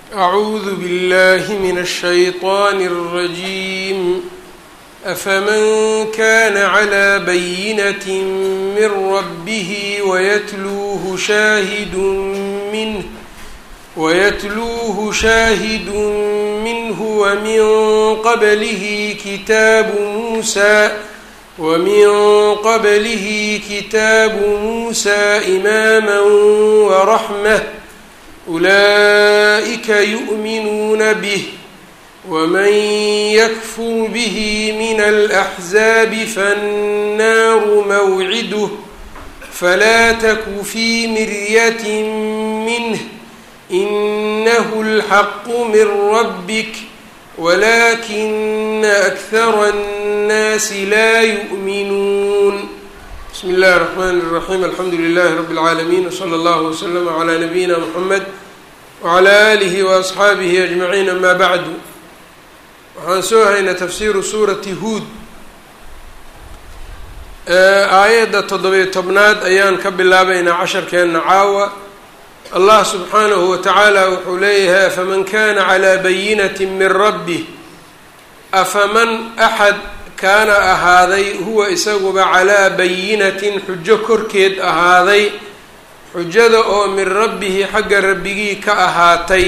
أعوذ بالله من الشيطان الرجيم أفمن كان على بينة من ربه ويتلوه شاهد منه ويتلوه شاهد منه ومن قبله كتاب موسى ومن قبله كتاب موسى إماما ورحمة أولئك يؤمنون به ومن يكفر به من الأحزاب فالنار موعده فلا تك في مرية منه إنه الحق من ربك ولكن أكثر الناس لا يؤمنون بسم الله الرحمن الرحيم الحمdu لله رب العاalمين وصلى الله وسلم على نبيina محمد وعلى آله وأصxaabihi أجمعين أmا bعd waxaan soo haynaa tafsiru suuraةi huud aayadda toddobiyo tobnaad ayaan ka bilaabaynaa casharkeena caawa allah subxaanahu watacaala wuxuu leeyahay afaman kana calىa bayinaة min rabih afaman axad kaana ahaaday huwa isaguba calaa bayinatin xujo korkeed ahaaday xujada oo min rabbihi xagga rabbigii ka ahaatay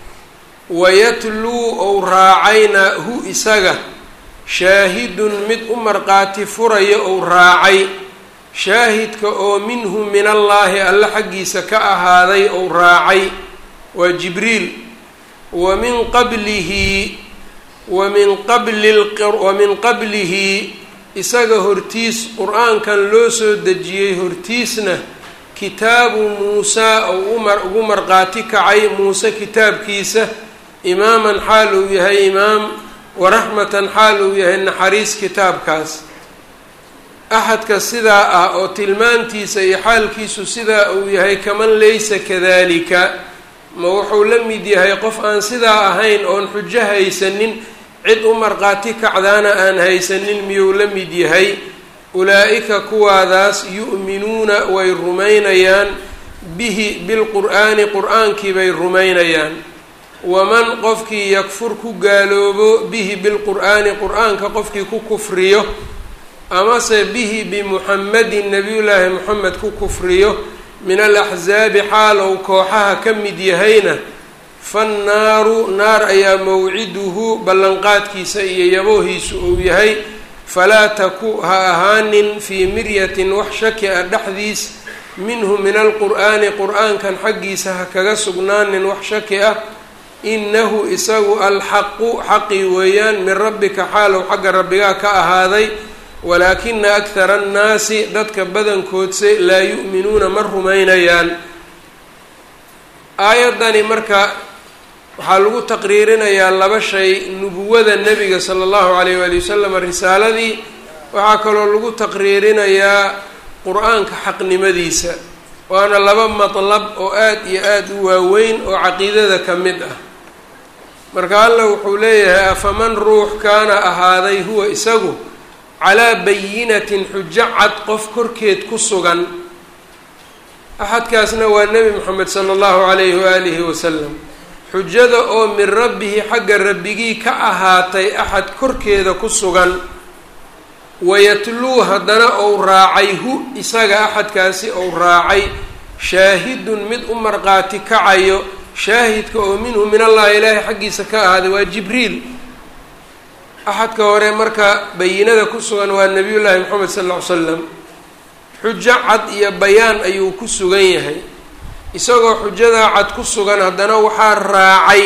wayatluu ou raacayna hu isaga shaahidun mid u marqaati furaya ou raacay shaahidka oo minhu min allaahi alle xaggiisa ka ahaaday ou raacay waa jibriil wa min qablihi wamin qabli wamin qablihi isaga hortiis qur-aankan loo soo dejiyey hortiisna kitaabu muusaa ou ugu marqaati kacay muuse kitaabkiisa imaaman xaal uu yahay imaam waraxmatan xaal uu yahay naxariis kitaabkaas axadka sidaa ah oo tilmaantiisa iyo xaalkiisu sidaa uu yahay kaman laysa kadalika ma wuxuu la mid yahay qof aan sidaa ahayn oon xujo haysanin cid u marqaati kacdaana aan haysanin miyuu la mid yahay ulaa-ika kuwaadaas yu'minuuna way rumaynayaan bihi bilqur'aani qur-aankii bay rumaynayaan waman qofkii yakfur ku gaaloobo bihi bilqur'aani qur-aanka qofkii ku kufriyo amase bihi bimuxamedin nebiyullaahi moxamed ku kufriyo min alaxsaabi xaalow kooxaha ka mid yahayna fannaaru naar ayaa mawciduhu ballanqaadkiisa iyo yaboohiisu uu yahay falaa taku ha ahaanin fii miryatin wax shaki ah dhexdiis minhu min alqur'aani qur-aankan xaggiisa ha kaga sugnaanin wax shaki ah inahu isagu alxaqu xaqi weeyaan min rabbika xaalow xagga rabbigaa ka ahaaday walaakina akhara annaasi dadka badankoodse laa yu'minuuna ma rumaynayaan aayaddani marka waxaa lagu taqriirinayaa laba shay nubuwada nebiga sala allahu calayh waali wasalam risaaladii waxaa kaloo lagu taqriirinayaa qur-aanka xaqnimadiisa waana laba matlab oo aada iyo aada u waaweyn oo caqiidada ka mid ah marka alla wuxuu leeyahay afaman ruux kaana ahaaday huwa isagu calaa bayinatin xujo cad qof korkeed ku sugan axadkaasna waa nebi moxamed sala allahu calayhi waalihi wasalam xujada oo min rabbihi xagga rabbigii ka ahaatay axad korkeeda ku sugan wayatluu haddana ou raacay hu isaga axadkaasi ou raacay shaahidun mid u marqaati kacayo shaahidka oo minhu min allahi ilaahi xaggiisa ka ahaaday waa jibriil axadka hore marka bayinada ku sugan waa nebiyullaahi moxamed sal ll ly slam xujo cad iyo bayaan ayuu ku sugan yahay isagoo xujadaa cad ku sugan haddana waxaa raacay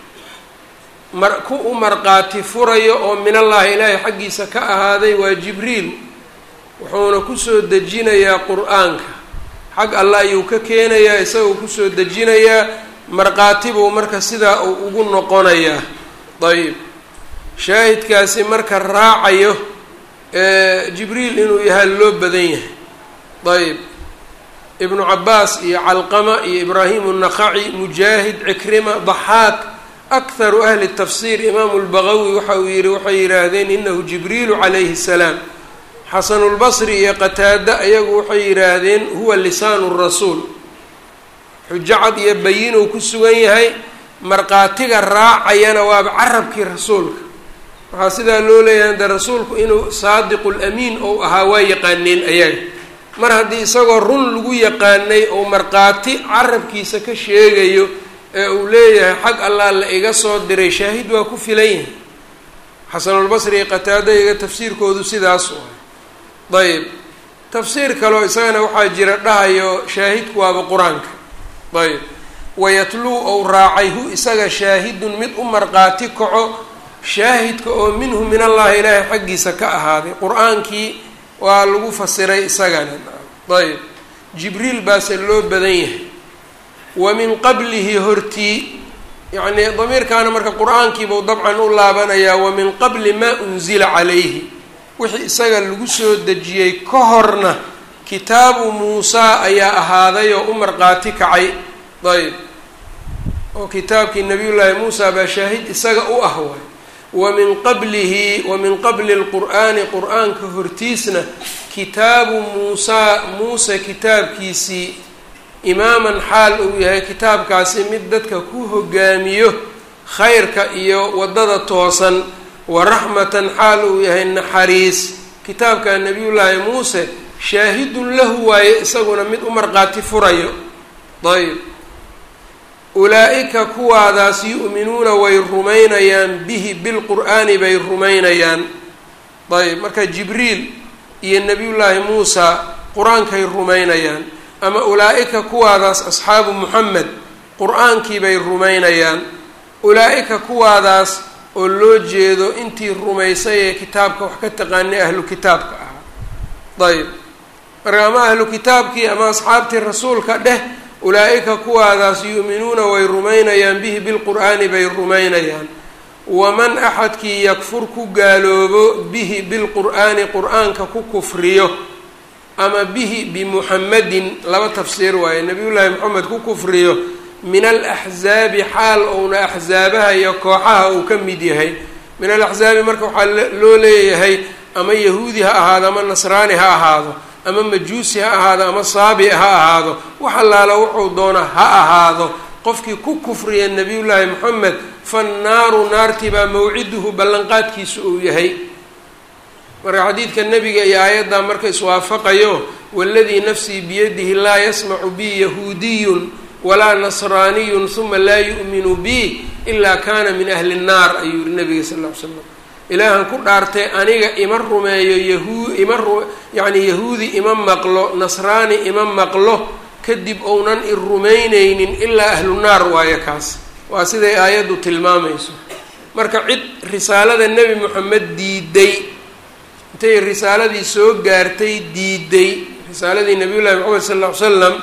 mar ku u marqaati furayo oo minallaahi ilaahay xaggiisa ka ahaaday waa jibriil wuxuuna kusoo dejinayaa qur-aanka xag alla ayuu ka keenayaa isagoo kusoo dejinayaa marqaati buu marka sidaa uu ugu noqonayaa ayb shaahidkaasi marka raacayo jibriil inuu yahay loo badan yahay ayb ibnu cabaas iyo calqama iyo ibraahim الnaqaci mujaahid cikrima daxaak akharu ahli tafsir imaamu lbagawi waxa uu yihi waxay yidhaahdeen inahu jibriilu calayhi الsalaam xasanulbasri iyo qataada ayagu waxay yidhaahdeen huwa lisaanu rasuul xujo cad iyo bayinuu ku sugan yahay markhaatiga raacayana waaba carabkii rasuulka waxaa sidaa loo leeyahay de rasuulku inuu saadiqul amiin ou ahaa waa yaqaaneen ayaga mar haddii isagoo run lagu yaqaanay ou markhaati carabkiisa ka sheegayo ee uu leeyahay xag allah la iga soo diray shaahid waa ku filan yahay xasanulbasri iyo qataada iga tafsiirkoodu sidaas u ah ayb tafsiir kaleo isagana waxaa jira dhahayo shaahidku waaba qur-aanka ayb wayatluu ou raacay hu isaga shaahidun mid u markhaati kaco shaahidka oo minhu min allahi ilaahay xaggiisa ka ahaaday qur-aankii waa lagu fasiray isagana ayb jibriil baase loo badan yahay wa min qablihi hortii yacnii damiirkaana marka qur-aankiibuu dabcan u laabanayaa wa min qabli maa unzila calayhi wixii isaga lagu soo dejiyey ka horna kitaabu muusaa ayaa ahaaday oo u markhaati kacay ayb oo kitaabkii nabiyullaahi muusa baa shaahid isaga u ah waay wa min qablihi wa min qabli lqur'aani qur-aanka hortiisna kitaabu muusaa muuse kitaabkiisii imaaman xaal uu yahay kitaabkaasi mid dadka ku hogaamiyo khayrka iyo waddada toosan wa raxmatan xaal uu yahay naxariis kitaabka nabiyullaahi muuse shaahidun lahu waaye isaguna mid u markhaati furayo ayb ulaa-ika kuwaadaas yu'minuuna way rumaynayaan bihi bilqur'aani bay rumaynayaan ayb marka jibriil iyo nebiyullaahi muusa qur-aankay rumaynayaan ama ulaa-ika kuwaadaas asxaabu muxamed qur-aankii bay rumaynayaan ulaa-ika kuwaadaas oo loo jeedo intii rumaysay ee kitaabka wax ka taqaanay ahlu kitaabka ahaa ayb marka ama ahlu kitaabkii ama asxaabtii rasuulka dheh ulaa-ika kuwaadaas yu'minuuna way rumaynayaan bihi bilqur'aani bay rumaynayaan waman axadkii yakfur ku gaaloobo bihi bilqur'aani qur-aanka ku kufriyo ama bihi bimuxamedin laba tafsiir waaye nabiyullaahi moxamed ku kufriyo min alaxzaabi xaal ouna axzaabaha iyo kooxaha uu ka mid yahay min alaxzaabi marka waxaa loo leeyahay ama yahuudi ha ahaado ama nasraani ha ahaado ama majuusi ha ahaado ama saabi ha ahaado wax allaala wuxuu doona ha ahaado qofkii ku kufriya nabiyullaahi moxamed fannaaru naartii baa mawciduhu ballanqaadkiisu uu yahay marka xadiidka nebiga iyo aayaddaa marka iswaafaqayo waladii nafsii biyadihi laa yasmacu bi yahuudiyun walaa nasraaniyun huma laa yu'minu bi ilaa kana min ahli nnaar ayuu yihi nabiga sal ll ly slam ilaahan ku dhaartay aniga ima rumeeyo yahu ima ru yacni yahuudi ima maqlo nasraani ima maqlo kadib ounan i rumaynaynin ilaa ahlu naar waayo kaas waa siday aayaddu tilmaamayso marka cid risaalada nebi moxamed diiday intay risaaladii soo gaartay diiday risaaladii nabiyullahi moxamed sal ll ly slam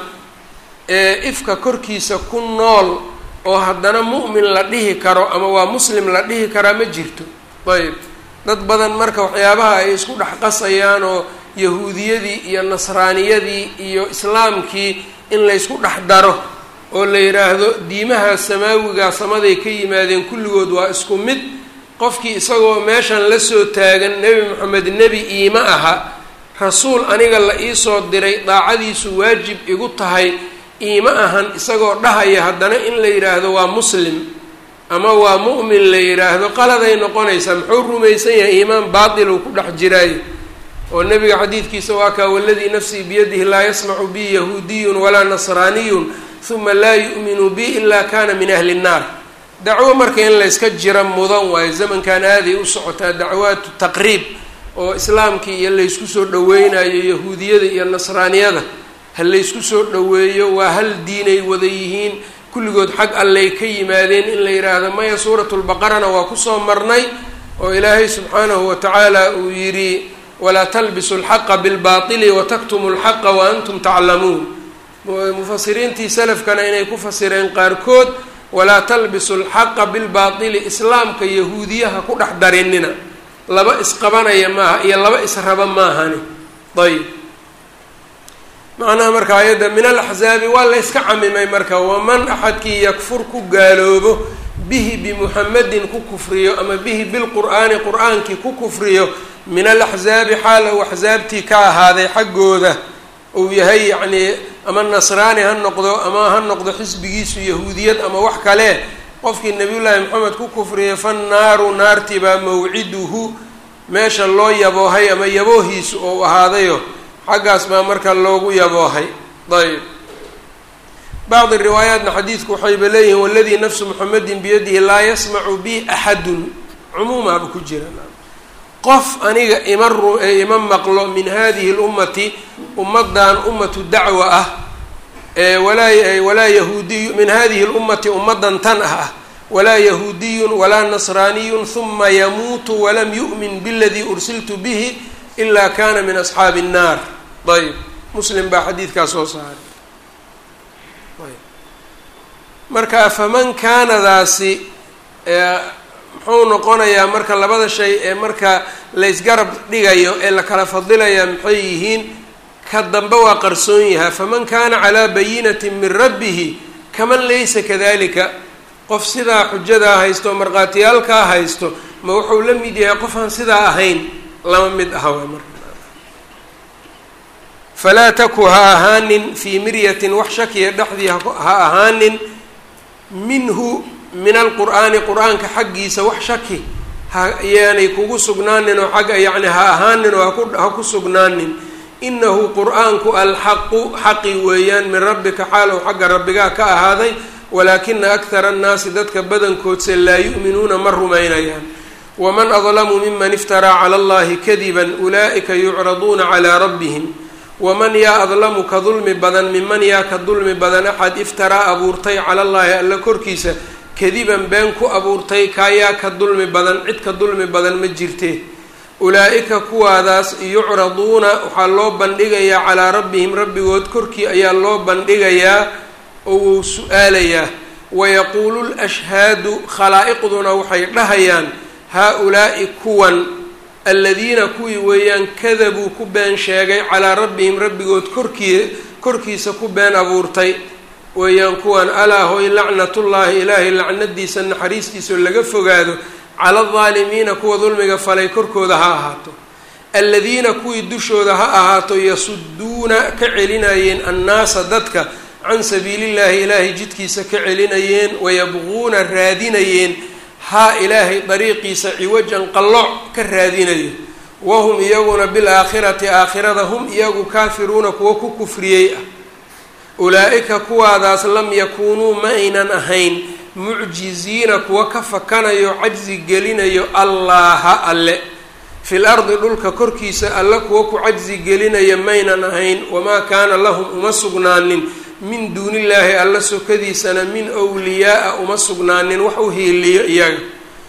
ee ifka korkiisa ku nool oo haddana mu'min la dhihi karo ama waa muslim la dhihi karaa ma jirto ayb dad badan marka waxyaabaha ay isku dhex qasayaan oo yahuudiyadii iyo nasraaniyadii iyo islaamkii in laysku dhex daro oo la yidhaahdo diimaha samaawigaa samaday ka yimaadeen kulligood waa isku mid qofkii isagoo meeshan la soo taagan nebi moxamed nebi iima aha rasuul aniga la iisoo diray daacadiisu waajib igu tahay iima ahan isagoo dhahaya haddana in la yidhaahdo waa muslim ama waa mu'min la yidhaahdo qaladay noqonaysaa muxuu rumaysan yahay iimaan baatil uu ku dhex jiraayo oo nebiga xadiidkiisa waa kaa waladii nafsii biyadihi laa yasmacu bi yahuudiyun walaa nasraaniyun huma laa yu'minu bi ilaa kana min ahli nnaar dacwo marka in layska jira mudan waayo zamankan aaday u socotaa dacwaatu taqriib oo islaamkii iyo laysku soo dhaweynayo yahuudiyada iyo nasraaniyada ha laysku soo dhaweeyo waa hal diinay wada yihiin kulligood xag allay ka yimaadeen in la yidhaahdo maya suuratulbaqarana waa kusoo marnay oo ilaahay subxaanahu wa tacaala uu yidhi walaa talbisu alxaqa bilbaatili wataktumu alxaqa wa antum taclamuun mufasiriintii salafkana inay ku fasireen qaarkood walaa talbisu alxaqa bilbaatili islaamka yahuudiyaha ku dhex darinina laba isqabanaya maaha iyo laba israba maahani ayb macnaha marka ayadda min alaxzaabi waa la yska camimay marka waman axadkii yakfur ku gaaloobo bihi bimuxamedin ku kufriyo ama bihi bilqur'aani qur-aankii ku kufriyo min alaxzaabi xaal ou axsaabtii ka ahaaday xaggooda uu yahay yacnii ama nasraani ha noqdo ama ha noqdo xisbigiisu yahuudiyad ama wax kale qofkii nabiyullaahi moxamed ku kufriyay fannaaru naarti baa mawciduhu meesha loo yaboohay ama yaboohiisu ou ahaadayo xaggaas baa marka loogu yaboohay ayb bacdi riwaayaatna xadiidku waxayba leeyihiin waladii nafsu muxamedin biyadihi laa yasmacu bi axadun cumuumaaba ku jira qof aniga ima ru ima maqlo min hadihi lummati ummadan ummatu dacwa ah walaa walaa yahuudiyu min hadihi lummati ummadan tan ah ah walaa yahuudiyun walaa nasraaniyun huma yamuutu walam yu'min biladii ursiltu bihi ila kana min asxaabi الnaar ayb muslim baa xadiidkaas soo saaray marka faman kaanadaasi muxuu noqonayaa marka labada shay ee marka laysgarab dhigayo ee la kala fadilaya maxay yihiin ka dambe waa qarsoon yahaa faman kaana calaa bayinatin min rabbihi kaman laysa kadalika qof sidaa xujadaa haysto markhaatiyaalkaa haysto ma wuxuu la mid yahay qof aan sidaa ahayn lama mid aha waa marka falaa taku ha ahaanin fii miryatin wax shakiya dhexdii ha ahaanin minhu min alqur'aani qur-aanka xaggiisa wax shaki ha yaanay kugu sugnaanin oo xagga yacni ha ahaanin oo haku ha ku sugnaanin inahu qur-aanku alxaqu xaqi weeyaan min rabbika xaalow xagga rabbigaa ka ahaaday walaakina akhara annaasi dadka badankoodse laa yu'minuuna ma rumaynayaan waman adlamu miman iftaraa cala allahi kadiban ulaa'ika yucraduuna calaa rabbihim waman yaa adlamu ka dulmi badan miman yaa ka dulmi badan axad iftaraa abuurtay cala allaahi alla korkiisa kadiban been ku abuurtay kaayaa ka dulmi badan cid ka dulmi badan ma jirte ulaa'ika kuwaadaas yucraduuna waxaa loo bandhigayaa calaa rabbihim rabbigood korkii ayaa loo bandhigayaa oo wuu su-aalayaa wayaquulu lashhaadu khalaa'iqduna waxay dhahayaan haa-ulaa'i kuwan aladiina kuwii weeyaan kadabuu ku been sheegay calaa rabbihim rabbigood korkii korkiisa ku been abuurtay weeyaan kuwan alaa hoy lacnatullaahi ilaahay lacnadiisa naxariistiisao laga fogaado cala aldaalimiina kuwa dulmiga falay korkooda ha ahaato aladiina kuwii dushooda ha ahaato yasuduuna ka celinayeen annaasa dadka can sabiilillaahi ilaahay jidkiisa ka celinayeen wayabquuna raadinayeen haa ilaahay dariiqiisa ciwajan qallooc ka raadinayo wahum iyaguna bilaakhirati aakhirada hum iyagu kaafiruuna kuwa ku kufriyey ah ulaa-ika kuwaadaas lam yakuunuu ma aynan ahayn mucjiziina kuwa ka fakanayo cajzi gelinayo allaaha alle fil ardi dhulka korkiisa alle kuwa ku cajzi gelinaya maynan ahayn wamaa kaana lahum uma sugnaanin min duunillaahi alla sokadiisana min wliyaa-a uma sugnaanin wax u hiiliyo iyaga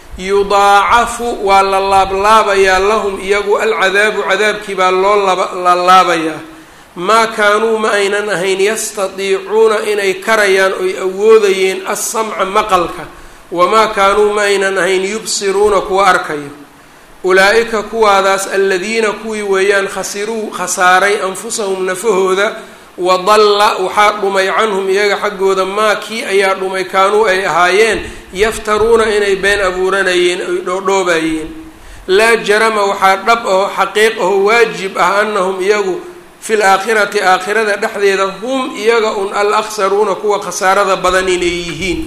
yudaacafu waa la laablaabayaa lahum iyagu alcadaabu cadaabkii baa loo laalaabayaa maa kaanuu ma aynan ahayn yastadiicuuna inay karayaan oy awoodayeen assamca maqalka wamaa kaanuu ma aynan ahayn yubsiruuna kuwa arkayo ulaa-ika kuwaadaas aladiina kuwii weeyaan khasiruu khasaaray anfusahum nafahooda wadalla waxaa dhumay canhum iyaga xaggooda maa kii ayaa dhumay kaanuu ay ahaayeen yaftaruuna inay been abuuranayeen ay dhoodhoobayeen laa jarama waxaa dhab aho xaqiiq aho waajib ah anahum iyagu fil aakhirati aakhirada dhexdeeda hum iyaga un al akhsaruuna kuwa khasaarada badan inay yihiin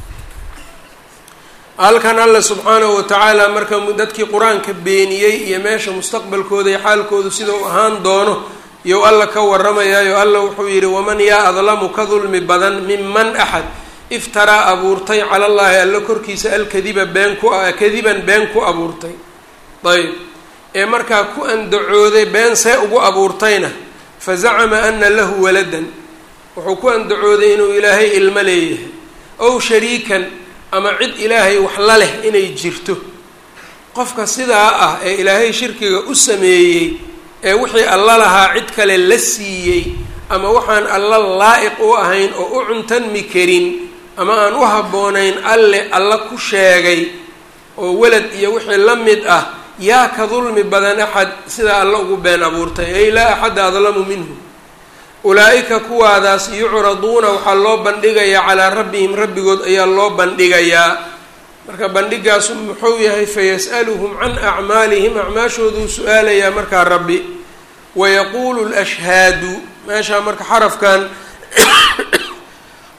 halkan alla subxaanahu watacaala marka dadkii qur-aanka beeniyey iyo meesha mustaqbalkooda iyo xaalkoodu sida u ahaan doono iyow alla ka warramayaayo alla wuxuu yidhi waman yaa adlamu ka dulmi badan minman axad iftaraa abuurtay cala llaahi alla korkiisa alkadiba been ku kadiban been ku abuurtay ayb ee markaa ku andacooday been see ugu abuurtayna fa zacama ana lahu waladan wuxuu ku andacooday inuu ilaahay ilmo leeyahay ow shariikan ama cid ilaahay wax la leh inay jirto qofka sidaa ah ee ilaahay shirkiga u sameeyey ee wixii alla lahaa cid kale la siiyey ama waxaan alla laa-iq u ahayn oo u cuntanmi karin ama aan u habboonayn alle alla ku sheegay oo welad iyo wixii la mid ah yaa ka dulmi badan axad sidaa alla ugu been abuurtay ay laa axadda adlamu minhu ulaa-ika kuwaadaas yucraduuna waxaa loo bandhigayaa calaa rabbihim rabbigood ayaa loo bandhigayaa marka bandhigaasu muxuu yahay fayas'aluhum can acmaalihim acmaashooduu su-aalayaa markaa rabbi wayaquulu lashhaadu meeshaa marka xarafkan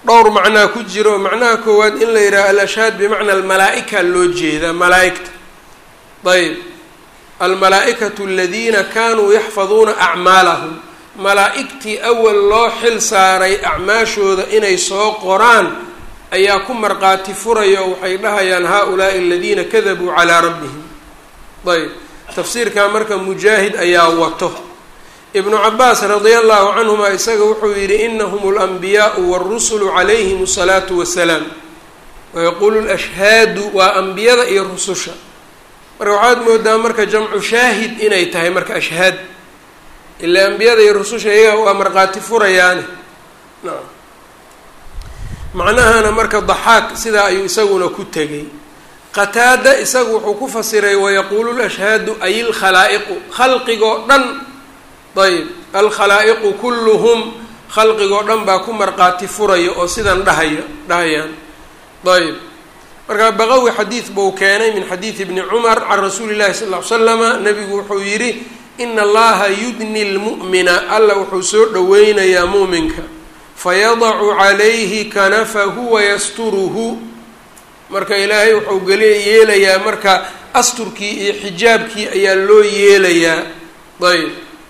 dhowr macnaa ku jiro macnaha koowaad in la yidhaha al-ashhaad bimacna almalaa-ika loo jeedaa malaa-igta ayb almalaa-ikatu aladiina kanuu yaxfaduuna acmaalahum malaa-igtii awal loo xil saaray acmaashooda inay soo qoraan ayaa ku marqaati furaya oo waxay dhahayaan haa-ulaai aladiina kadabuu calaa rabbihim ayb tafsiirkaa marka mujaahid ayaa wato ibnu cabaas radia allahu canhuma isaga wuxuu yidhi inahum alanbiyaau wاlrusulu calayhim asalaatu wasalaam wayaquulu lashhaadu waa ambiyada iyo rususha marka waxaad moodaa marka jamcu shaahid inay tahay marka ashhaad ilaa ambiyada iyo rususha iyaga waa markhaati furayaane nacam macnahana marka daxaaq sidaa ayuu isaguna ku tegay qataada isagu wuxuu ku fasiray wayaquulu lashhaadu ay ilkhalaa'iqu khalqigoo dhan ayb alkhalaa'iqu kulluhum khalqigoo dhan baa ku markhaati furaya oo sidan dhahaya dhahayaan ayb markaa baqawi xadiid buu keenay min xadiidi bni cumar can rasuuli llahi sal ll ly slama nabigu wuxuu yidhi ina allaha yudni lmu'mina alla wuxuu soo dhoweynayaa muuminka fayadacu calayhi kanafahu wayasturuhu marka ilaahay wuxuu geli yeelayaa marka asturkii iyo xijaabkii ayaa loo yeelayaa ayb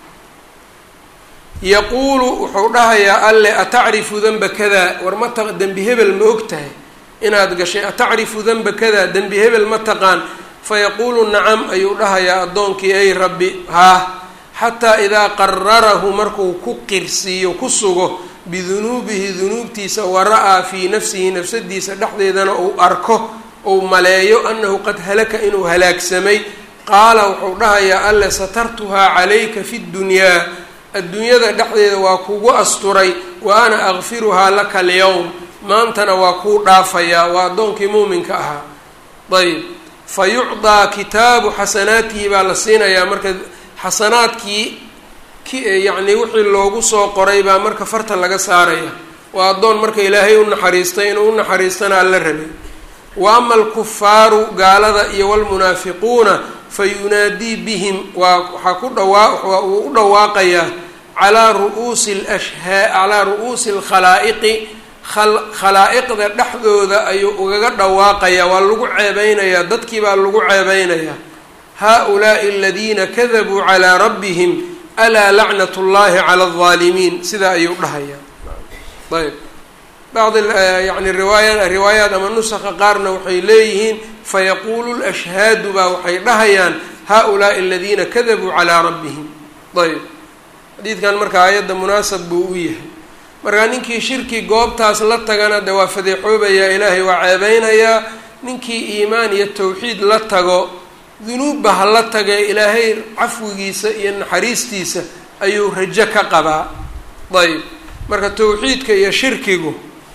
yaquulu wuxuu dhahayaa alle atacrifu danba kadaa war ma ta dembi hebel ma og tahay inaad gashay atacrifu danba kadaa dembi hebel ma taqaan fayaquulu nacam ayuu dhahayaa addoonkii ay rabbi haah xataa idaa qararahu markuu ku qirsiiyo ku sugo bidunuubihi dunuubtiisa wara-aa fii nafsihi nafsadiisa dhexdeedana uu arko uu maleeyo annahu qad halaka inuu halaagsamay qaala wuxuu dhahayaa alle satartuhaa calayka fi ddunyaa adduunyada dhexdeeda waa kugu asturay wa ana akfiruhaa laka alyowm maantana waa kuu dhaafayaa waa addoonkii muuminka ahaa ayb fa yucdaa kitaabu xasanaatihi baa la siinayaa marka xasanaadkii yacnii wixii loogu soo qoray baa marka farta laga saaraya waa addoon marka ilaahay u naxariistay inuu u naxariistana alla rabay wa ama alkufaaru gaalada iyo walmunaafiquuna fa yunaadii bihim waa waxaa ku dhawaa wuu u dhawaaqayaa calaa ru'uusi lashhaa calaa ru'uusi alkhalaa'iqi khalaa'iqda dhexdooda ayuu ugaga dhawaaqayaa waa lagu ceebeynayaa dadkii baa lagu ceebeynayaa haa-ulaai aladiina kadabuu calaa rabbihim alaa lacnat llahi cala aldaalimiin sidaa ayuu dhahayaa ayb bacd yani riwaaya riwaayaat ama nusaka qaarna waxay leeyihiin fayaquulu lashhaadu baa waxay dhahayaan haa-ulaai aladiina kadabuu calaa rabbihim ayb xadiidkan marka aayadda munaasab buu u yahay markaa ninkii shirki goobtaas la tagana de waa fadeexoobayaa ilaahay waa ceebeynayaa ninkii iimaan iyo tawxiid la tago dunuubba ha la tagae ilaahay cafwigiisa iyo naxariistiisa ayuu rajo ka qabaa ayb marka tawxiidka iyo shirkigu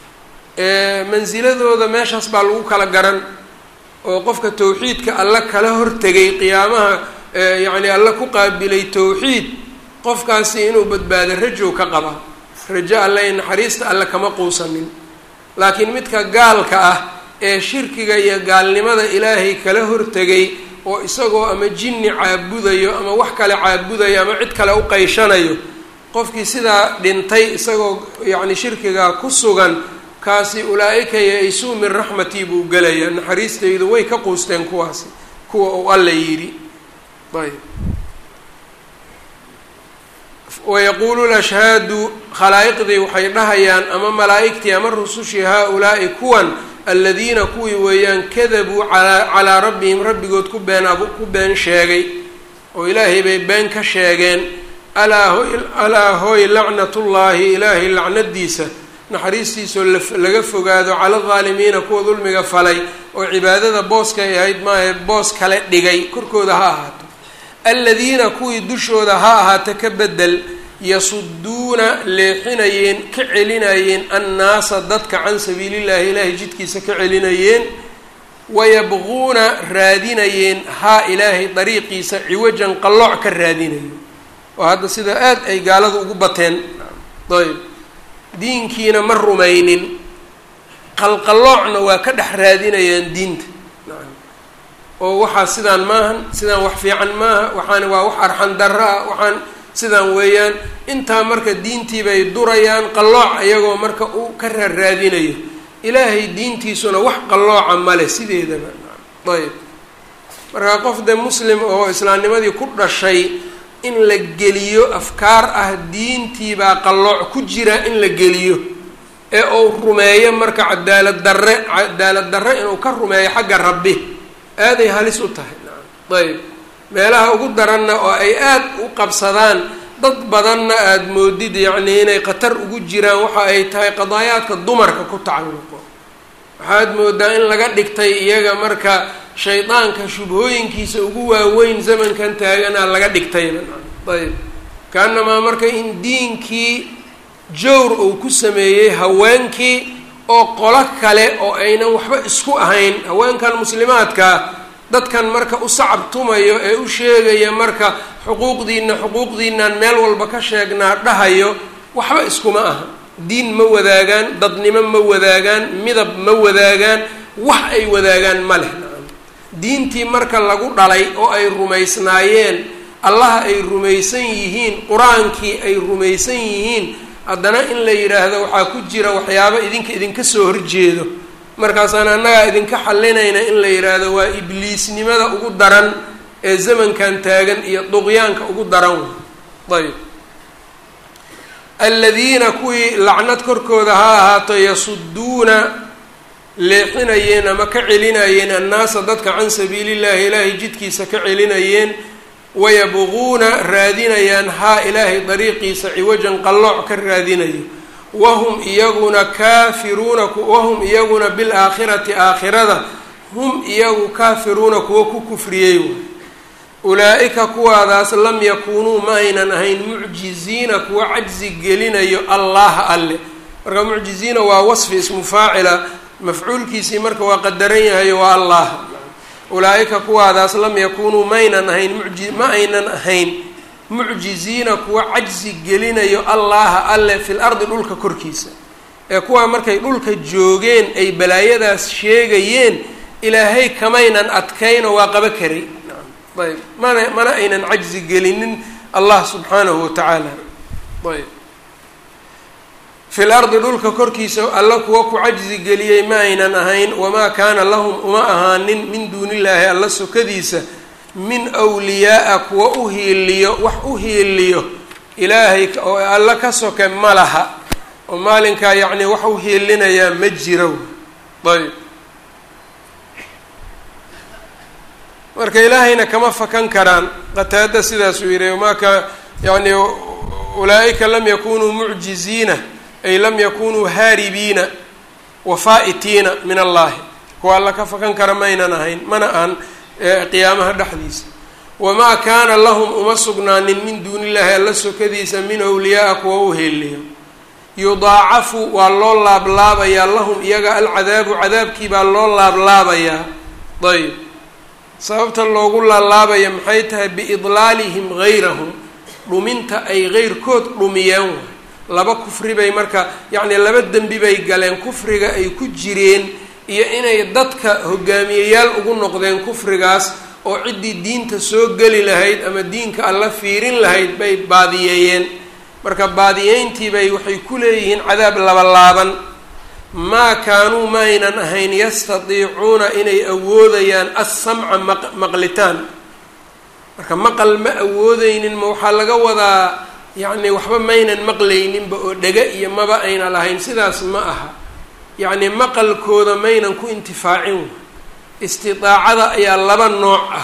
mansiladooda meeshaas baa lagu kala garan oo qofka tawxiidka alla kala hortegay qiyaamaha yacni alla ku qaabilay tawxiid qofkaasi inuu badbaado rajow ka qabaa rajo alle ee naxariista alle kama quusanin laakiin midka gaalka ah ee shirkiga iyo gaalnimada ilaahay kala hortegay oo isagoo ama jinni caabudayo ama wax kale caabudayo ama cid kale u qayshanayo qofkii sidaa dhintay isagoo yacni shirkigaa ku sugan kaasi ulaa-ika ya-isuu min raxmatii buu gelayaa naxariistaydu way ka quusteen kuwaasi kuwa uu alla yidhi ayb wayaquulu lashhaadu khalaa'iqdii waxay dhahayaan ama malaa'igtii ama rusushii haa-ulaa'i kuwan aladiina kuwii weeyaan kadabuu alaa calaa rabbihim rabbigood ku been ku been sheegay oo ilaahay bay been ka sheegeen alaa hoy alaa hooy lacnatullaahi ilaahay lacnadiisa naxariistiisoo laga fogaado cala aldaalimiina kuwa dulmiga falay oo cibaadada booskay ahayd maahe boos kale dhigay korkooda ha ahaato aladiina kuwii dushooda ha ahaata ka bedel yasuduuna leexinayeen ka celinayeen annaasa dadka can sabiilillahi ilaahay jidkiisa ka celinayeen wayabquuna raadinayeen haa ilaahay dariiqiisa ciwajan qallooc ka raadinayo oo hadda sida aad ay gaaladu ugu bateen ayb diinkiina ma rumaynin qalqalloocna waa ka dhex raadinayaan diinta oo waxaa sidaan maahan sidaan wax fiican maaha waxaan waa wax arxan darro ah waxaan sidan weeyaan intaa marka diintii bay durayaan qallooc iyagoo marka uu ka raarraadinayo ilaahay diintiisuna wax qallooca male sideedaba ayb marka qof de muslim oo islaamnimadii ku dhashay in la geliyo afkaar ah diintii baa qallooc ku jira in la geliyo ee uu rumeeyo marka cadaalad darre cadaalad darre inuu ka rumeeyo xagga rabbi aaday halis u tahay ayb meelaha ugu daranna oo ay aad u qabsadaan dad badanna aada moodid yacnii inay khatar ugu jiraan waxa ay tahay qadaayaadka dumarka ku tacalluqo waxaad moodaa in laga dhigtay iyaga marka shaydaanka shubhooyinkiisa ugu waaweyn zamankan taagana laga dhigtayna ayb kaanamaa marka in diinkii jawr uu ku sameeyey haweenkii oo qolo kale oo aynan waxba isku ahayn haweenkan muslimaadkaa dadkan marka u sacab tumayo ee u sheegaya marka xuquuqdiina xuquuqdiinaan meel walba ka sheegnaa dhahayo waxba iskuma aha diin ma wadaagaan dadnimo ma wadaagaan midab ma wadaagaan wax ay wadaagaan ma leh diintii marka lagu dhalay oo ay rumaysnaayeen allaha ay rumaysan yihiin qur-aankii ay rumaysan yihiin haddana in la yidhaahdo waxaa ku jira waxyaabo idinka idinka soo horjeedo markaasaan annagaa idinka xalinayna in la yidhaahdo waa ibliisnimada ugu daran ee zamankan taagan iyo duqyaanka ugu daran wey ayb aladiina kuwii lacnad korkooda ha ahaato yasuduuna leexinayeen ama ka celinayeen annaasa dadka can sabiilillahi ilaahay jidkiisa ka celinayeen wayabquuna raadinayaan haa ilaahay dariiqiisa ciwajan qallooc ka raadinayo wahum iyaguna kaafiruuna wahum iyaguna bilaakhirati aakhirada hum iyagu kaafiruuna kuwa ku kufriyey way ulaa-ika kuwaadaas lam yakuunuu ma aynan ahayn mucjiziina kuwa cajzi gelinayo allaha alle marka mucjiziina waa wasfi ismu faacila mafcuulkiisii marka waa qadaran yahayo waa allah ulaa-ika kuwaadaas lam yakuunuu maynan ahayn muji ma aynan ahayn mucjiziina kuwa cajzi gelinayo allaha alle fil ardi dhulka korkiisa ee kuwaa markay dhulka joogeen ay balaayadaas sheegayeen ilaahay kamaynan adkayno waa qaba karay ayb mana mana aynan cajzi gelinin allah subxaanahu watacaala ayb fil ardi dhulka korkiisa alla kuwa ku cajzi geliyey ma aynan ahayn wamaa kaana lahum uma ahaanin min duunillaahi alla sokadiisa min wliyaaa kuwa u hiiliyo wax u hiiliyo ilaahay oo alla ka soke ma laha oo maalinkaa yacni wax u hiilinayaa ma jiro ayb marka ilaahayna kama fakan karaan qataada sidaasuu yihi wamaa ka yani ulaa-ika lam yakunuu mucjiziina ay lam yakunuu haaribiina wafaa'itiina min allahi kuwa alla ka fakan kara maynan ahayn mana ahan qiyaamaha dhexdiisa wamaa kaana lahum uma sugnaanin min duuni illahi alla sokadiisa min awliyaaa kuwa u heeliyo yudaacafu waa loo laablaabayaa lahum iyaga alcadaabu cadaabkii baa loo laablaabayaa ayb sababta loogu laalaabaya maxay tahay biidlaalihim gayrahum dhuminta ay geyrkood dhumiyeen waay laba kufri bay marka yacni laba dembi bay galeen kufriga ay ku jireen iyo inay dadka hogaamiyeyaal ugu noqdeen kufrigaas oo ciddii diinta soo geli lahayd ama diinka alla fiirin lahayd bay baadiyeeyeen marka baadiyeyntiibay waxay ku leeyihiin cadaab labalaaban maa kaanuu ma aynan ahayn yastadiicuuna inay awoodayaan assamca maq maqlitaan marka maqal ma awoodeynin ma waxaa laga wadaa yacni waxba maynan maqlayninba oo dhega iyo maba ayna lahayn sidaas ma aha yacni maqalkooda maynan ku intifaacin istidaacada ayaa laba nooc ah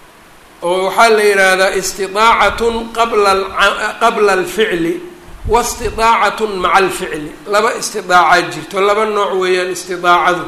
oo waxaa la yidhaahdaa istidaacatun qabla qabla alficli wastidaacatun maca alficli laba istidaaca jirto laba nooc weeyaan istidaacadu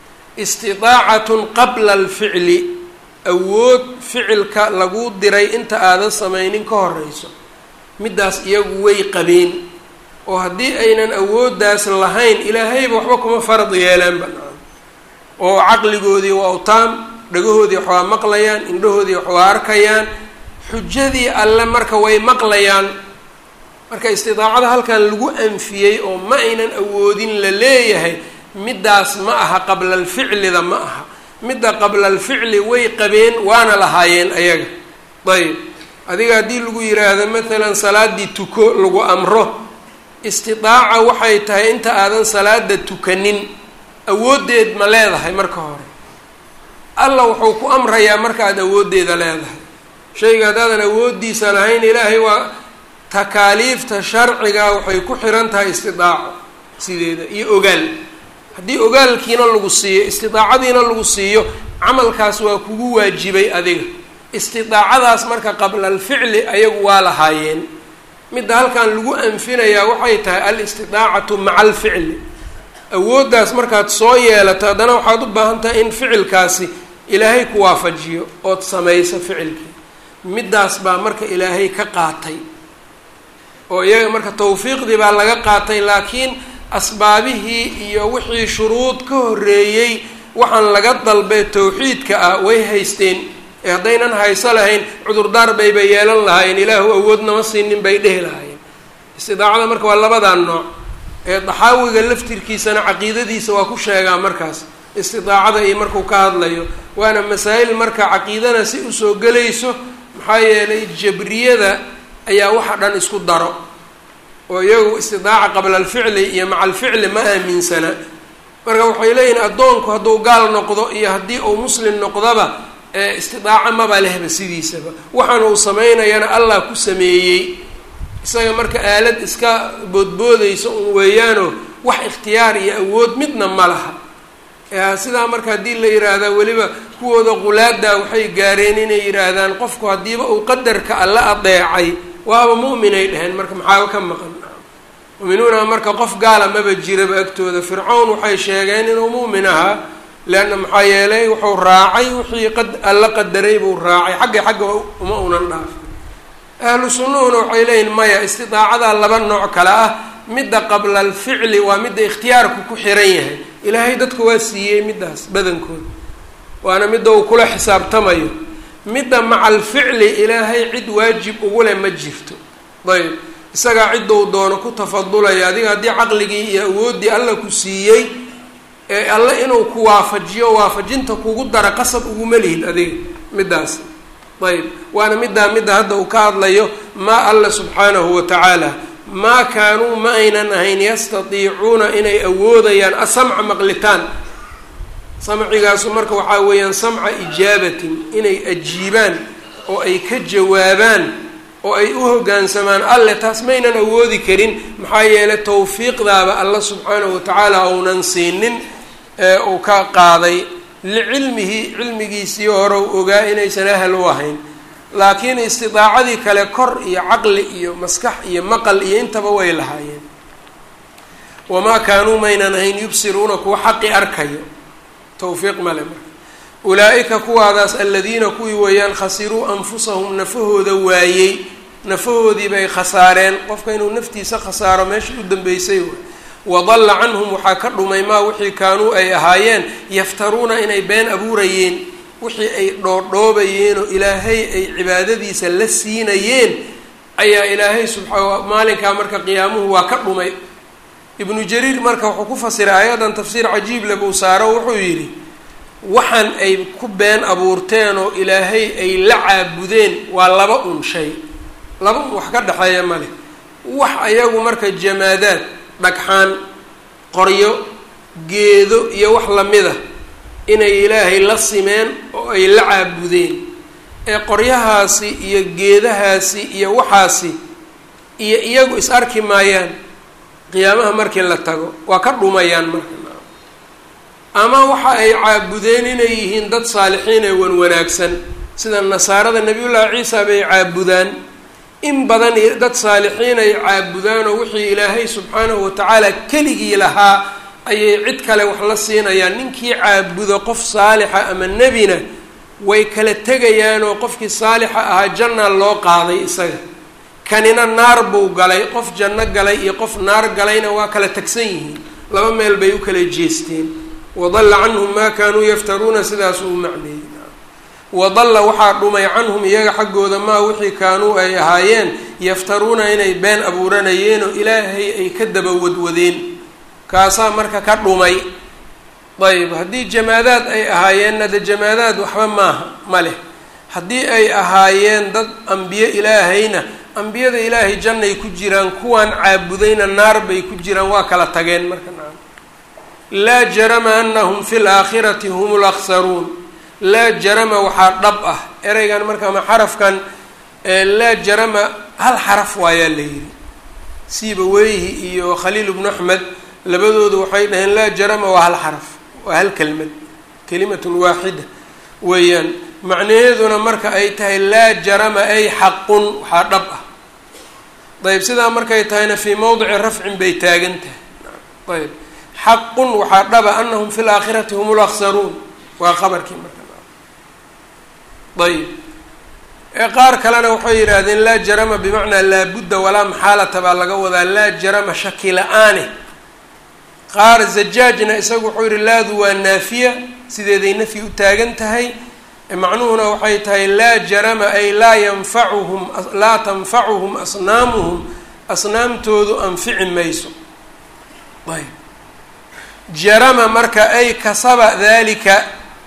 istidaacatun qabla alficli awood ficilka lagu diray inta aadan samaynin ka horeyso middaas iyagu way qabeen oo haddii aynan awooddaas lahayn ilaahayba waxba kuma farad yeelaan banaan oo caqligoodii waa utaam dhagahoodii wax waa maqlayaan indhahoodii wax waa arkayaan xujadii alle marka way maqlayaan marka istidaacada halkan lagu anfiyey oo ma aynan awoodin la leeyahay middaas ma aha qabla alficlida ma aha midda qabla alficli way qabeen waana lahaayeen ayaga ayb adiga haddii lagu yiraahdo maalan salaaddii tuko lagu amro istidaaca waxay tahay inta aadan salaada tukanin awooddeed ma leedahay marka hore allah wuxuu ku amrayaa markaaad awooddeeda leedahay shayga haddaadan awooddiisa lahayn ilaahay waa takaaliifta sharciga waxay ku xiran tahay istidaaco sideeda iyo ogaal haddii ogaalkiina lagu siiyo istidaacadiina lagu siiyo camalkaas waa kugu waajibay adiga istidaacadaas marka qabla alficli ayagu waa lahaayeen midda halkan lagu anfinayaa waxay tahay alistidaacatu maca alficli awooddaas markaad soo yeelato haddana waxaad u baahan tahay in ficilkaasi ilaahay ku waafajiyo ood samayso ficilkii middaas baa marka ilaahay ka qaatay oo iyaga marka tawfiiqdii baa laga qaatay laakiin asbaabihii iyo wixii shuruud ka horreeyey waxaan laga dalbay tawxiidka ah way haysteen ee haddaynan hayso lahayn cudurdaar bayba yeelan lahaayeen ilaahu awood nama siinin bay dhehi lahaayeen istidaacada marka waa labadan nooc ee daxaawiga laftirkiisana caqiidadiisa waa ku sheegaa markaas istidaacada iyo markuu ka hadlayo waana masaa'il marka caqiidana si usoo gelayso maxaa yeelay jabriyada ayaa waxa dhan isku daro oo iyagu istidaaca qabla alficli iyo maca alficli ma aaminsana marka waxay leeyihin addoonku hadduu gaal noqdo iyo haddii uu muslim noqdaba istidaaca maba lehba sidiisaba waxaan uu samaynayana allah ku sameeyey isaga marka aalad iska boodboodaysa un weeyaano wax ikhtiyaar iyo awood midna ma laha sidaa marka haddii la yiraahdaa weliba kuwooda qulaada waxay gaareen inay yidhaahdaan qofku haddiiba uu qadarka alla adeecay waaba mu'minay dheheen marka maxaaba ka maqan mu'minuuna marka qof gaala maba jiraba agtooda fircawn waxay sheegeen inuu mu'min ahaa leanna maxaa yeelay wuxuu raacay wixii qad alla qadaray buu raacay xagga xagga uma unan dhaafin ahlu sunnuhuna waxay leeyihin maya istidaacadaa laba nooc kale ah midda qabla alficli waa midda ikhtiyaarku ku xiran yahay ilaahay dadku waa siiyey middaas badankooda waana midda uu kula xisaabtamayo midda maca alficli ilaahay cid waajib ugu leh ma jirto ayb isagaa ciddou doono ku tafadulaya adiga haddii caqligii iyo awooddii alla ku siiyey ee alle inuu ku waafajiyo waafajinta kugu dara qasab uguma lihid adiga middaas ayb waana middaa midda hadda uu ka hadlayo maa alla subxaanahu wa tacaala maa kaanuu ma aynan ahayn yastatiicuuna inay awoodayaan asamca maqlitaan samcigaasu marka waxaa weeyaan samca ijaabatin inay ajiibaan oo ay ka jawaabaan oo ay u hoggaansamaan alle taas maynan awoodi karin maxaa yeelay tawfiiqdaaba alla subxaanahu watacaala uunan siinin ee uu ka qaaday licilmihi cilmigiisii hore u ogaa inaysan ahal u ahayn laakiin istidaacadii kale kor iyo caqli iyo maskax iyo maqal iyo intaba way lahaayeen wamaa kaanuu maynan ahayn yubsiruuna kuwa xaqi arkayo tawfiiq male marka ulaa-ika kuwaadaas aladiina kuwii weeyaan khasiruu anfusahum nafahooda waayey nafahoodiiba ay khasaareen qofka inuu naftiisa khasaaro meesha u dambeysay waay wadalla canhum waxaa ka dhumay maa wixii kaanuu ay ahaayeen yaftaruuna inay been abuurayeen wixii ay dhoodhoobayeen oo ilaahay ay cibaadadiisa la siinayeen ayaa ilaahay subxaa maalinkaa marka qiyaamuhu waa ka dhumay ibnu jariir marka wuxuu ku fasiray aayadan tafsiir cajiib le buu saaro wuxuu yidhi waxaan ay ku been abuurteen oo ilaahay ay la caabudeen waa laba un shay laba un wax ka dhexeeya male wax ayagu marka jamaadaad dhagxaan qoryo geedo iyo wax lamida inay ilaahay la simeen oo ay la caabudeen ee qoryahaasi iyo geedahaasi iyo waxaasi iyo iyagu is arki maayaan qiyaamaha markii la tago waa ka dhumayaan marka ama waxa ay caabudeen inay yihiin dad saalixiin ee wan wanaagsan sida nasaarada nebiyullaahi ciisa bay caabudaan in badan dad saalixiin ay caabudaan oo wixii ilaahay subxaanahu watacaala keligii lahaa ayay cid kale wax la siinayaan ninkii caabudo qof saalixa ama nebina way kala tegayaan oo qofkii saalixa ahaa janna loo qaaday isaga kanina naar buu galay qof janno galay iyo qof naar galayna waa kala tagsan yihiin laba meel bay u kala jeesteen wadalla canhum maa kaanuu yaftaruuna sidaasuu u macneeyey wadalla waxaa dhumay canhum iyaga xaggooda maa wixii kaanuu ay ahaayeen yaftaruuna inay been abuuranayeen oo ilaahay ay ka daba wadwadeen kaasaa marka ka dhumay ayb haddii jamaadaad ay ahaayeenna de jamaadaad waxba maaha ma leh haddii ay ahaayeen dad ambiye ilaahayna ambiyada ilaahay jannay ku jiraan kuwaan caabudayna naar bay ku jiraan waa kala tageen marka nacam laa jarama anahum fi laakhirati hum laksaruun laa jarama waxaa dhab ah ereygan marka ama xarafkan laa jarama hal xaraf waayaa la yidhi siiba weyhi iyo khaliil bnu axmed labadoodu waxay dhaheen laa jarama waa hal xaraf waa hal kelmad kelimatun waaxida weeyaan macnaheeduna marka ay tahay laa jarama ay xaqun waxaa dhab ah ayb sidaa markay tahayna fii mowdici rafcin bay taagan tahay ayb xaqun waxaa dhaba anahum fi laakhirati hum laksaruun waa qabarkii marka ayb qaar kalena waxay yidhaahdeen laa jarama bimacnaa laabudda walaa maxaalata baa laga wadaa laa jarama shaki la-aane qaar zajaajna isagu wuxuu yihi laadu waa naafiya sideeday nafyi u taagan tahay macnuhuna waxay tahay laa jarama ay laa yanfacuhum laa tanfacuhum asnaamuhum asnaamtoodu anfici mayso ayb jarama marka ay kasaba dalika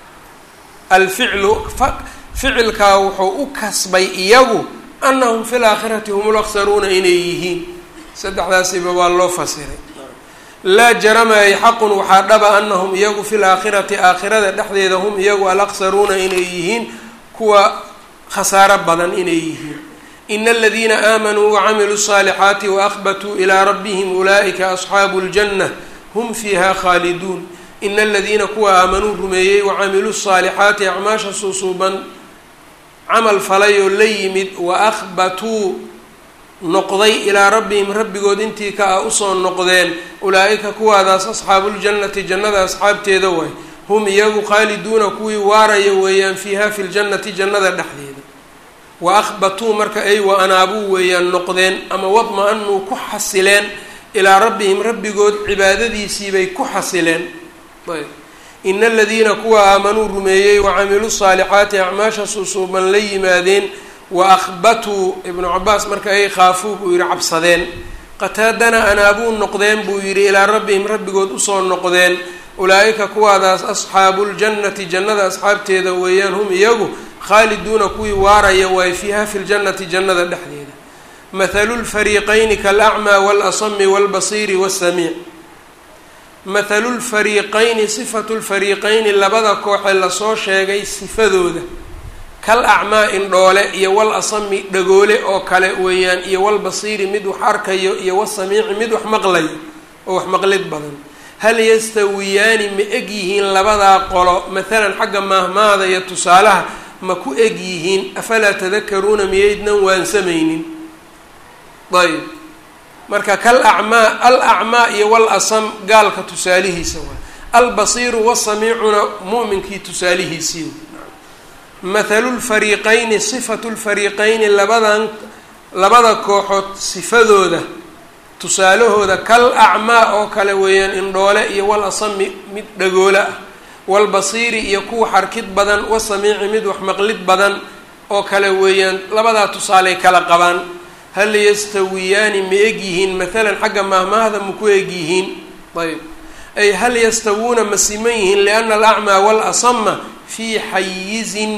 alficlu ficilkaa wuxuu u kasbay iyagu anahum fi laakhirati hum laksaruuna inay yihiin saddexdaasiba waa loo fasiray laa jarama ay xaqun waxaa dhaba anahum iyagu fi laakhirati aakhirada dhexdeeda hum iyagu alaksaruuna inay yihiin kuwa khasaaro badan inay yihiin ina aladiina aamanuu wacamiluu الصaalixaati waahbatuu ilaa rabbihim ulaa'ika asxaabu اljanة hum fiiha khaaliduun ina aladiina kuwa aamanuu rumeeyey wacamiluu الصaalixaati acmaasha suusuuban camal falay oo la yimid waahbatuu noqday ilaa rabbihim rabbigood intii ka ah usoo noqdeen ulaa-ika kuwaadaas asxaabuuljannati jannada asxaabteeda waay hum iyagu khaaliduuna kuwii waaraya weeyaan fiiha fi ljannati jannada dhexdeeda wa ahbatuu marka ay wa anaabuu weeyaan noqdeen ama wadma-anuu ku xasileen ilaa rabbihim rabbigood cibaadadiisiibay ku xasileen ayb ina aladiina kuwa aamanuu rumeeyey wacamiluu saalixaati acmaasha suusuuban la yimaadeen wa ahbatuu ibnu cabaas marka ay khaafuu buu yihi cabsadeen qataadana anaabuu noqdeen buu yidhi ilaa rabbihim rabbigood usoo noqdeen ulaa-ika kuwaadaas asxaabuuljannati jannada asxaabteeda weeyaan hum iyagu khaaliduuna kuwii waaraya waay fiiha fi ljannati jannada dhexdeeda mathalu lfariiqayni kaalacmaa waalasami waalbasiiri waasamiic mathalu lfariiqayni sifatu lfariiqayni labada kooxee lasoo sheegay sifadooda kal acmaa indhoole iyo wal asami dhagoole oo kale weeyaan iyo wal basiiri mid wax arkayo iyo wasamiici mid wax maqlayo oo wax maqlid badan hal yastawiyaani ma eg yihiin labadaa qolo mathalan xagga maahmaada iyo tusaalaha ma ku eg yihiin afalaa tadakaruuna miyaydnan waansamaynin ayb marka kal acmaa al acmaa iyo wal asam gaalka tusaalihiisa waay albasiiru wasamiicuna mu'minkii tusaalihiisii mathalu lfariiqayni sifatu lfariiqayni labadan labada kooxood sifadooda tusaalahooda kal acmaa oo kale weeyaan indhoole iyo wal asami mid dhagoole ah walbasiiri iyo kuwa xarkid badan wasamiici mid wax maqlid badan oo kale weeyaan labadaa tusaaley kala qabaan hal yastawiyaani ma eg yihiin mathalan xagga maahmaahda ma ku eg yihiin ayb ay hal yastawuuna ma siman yihiin liana alacmaa waalasama fii xayizin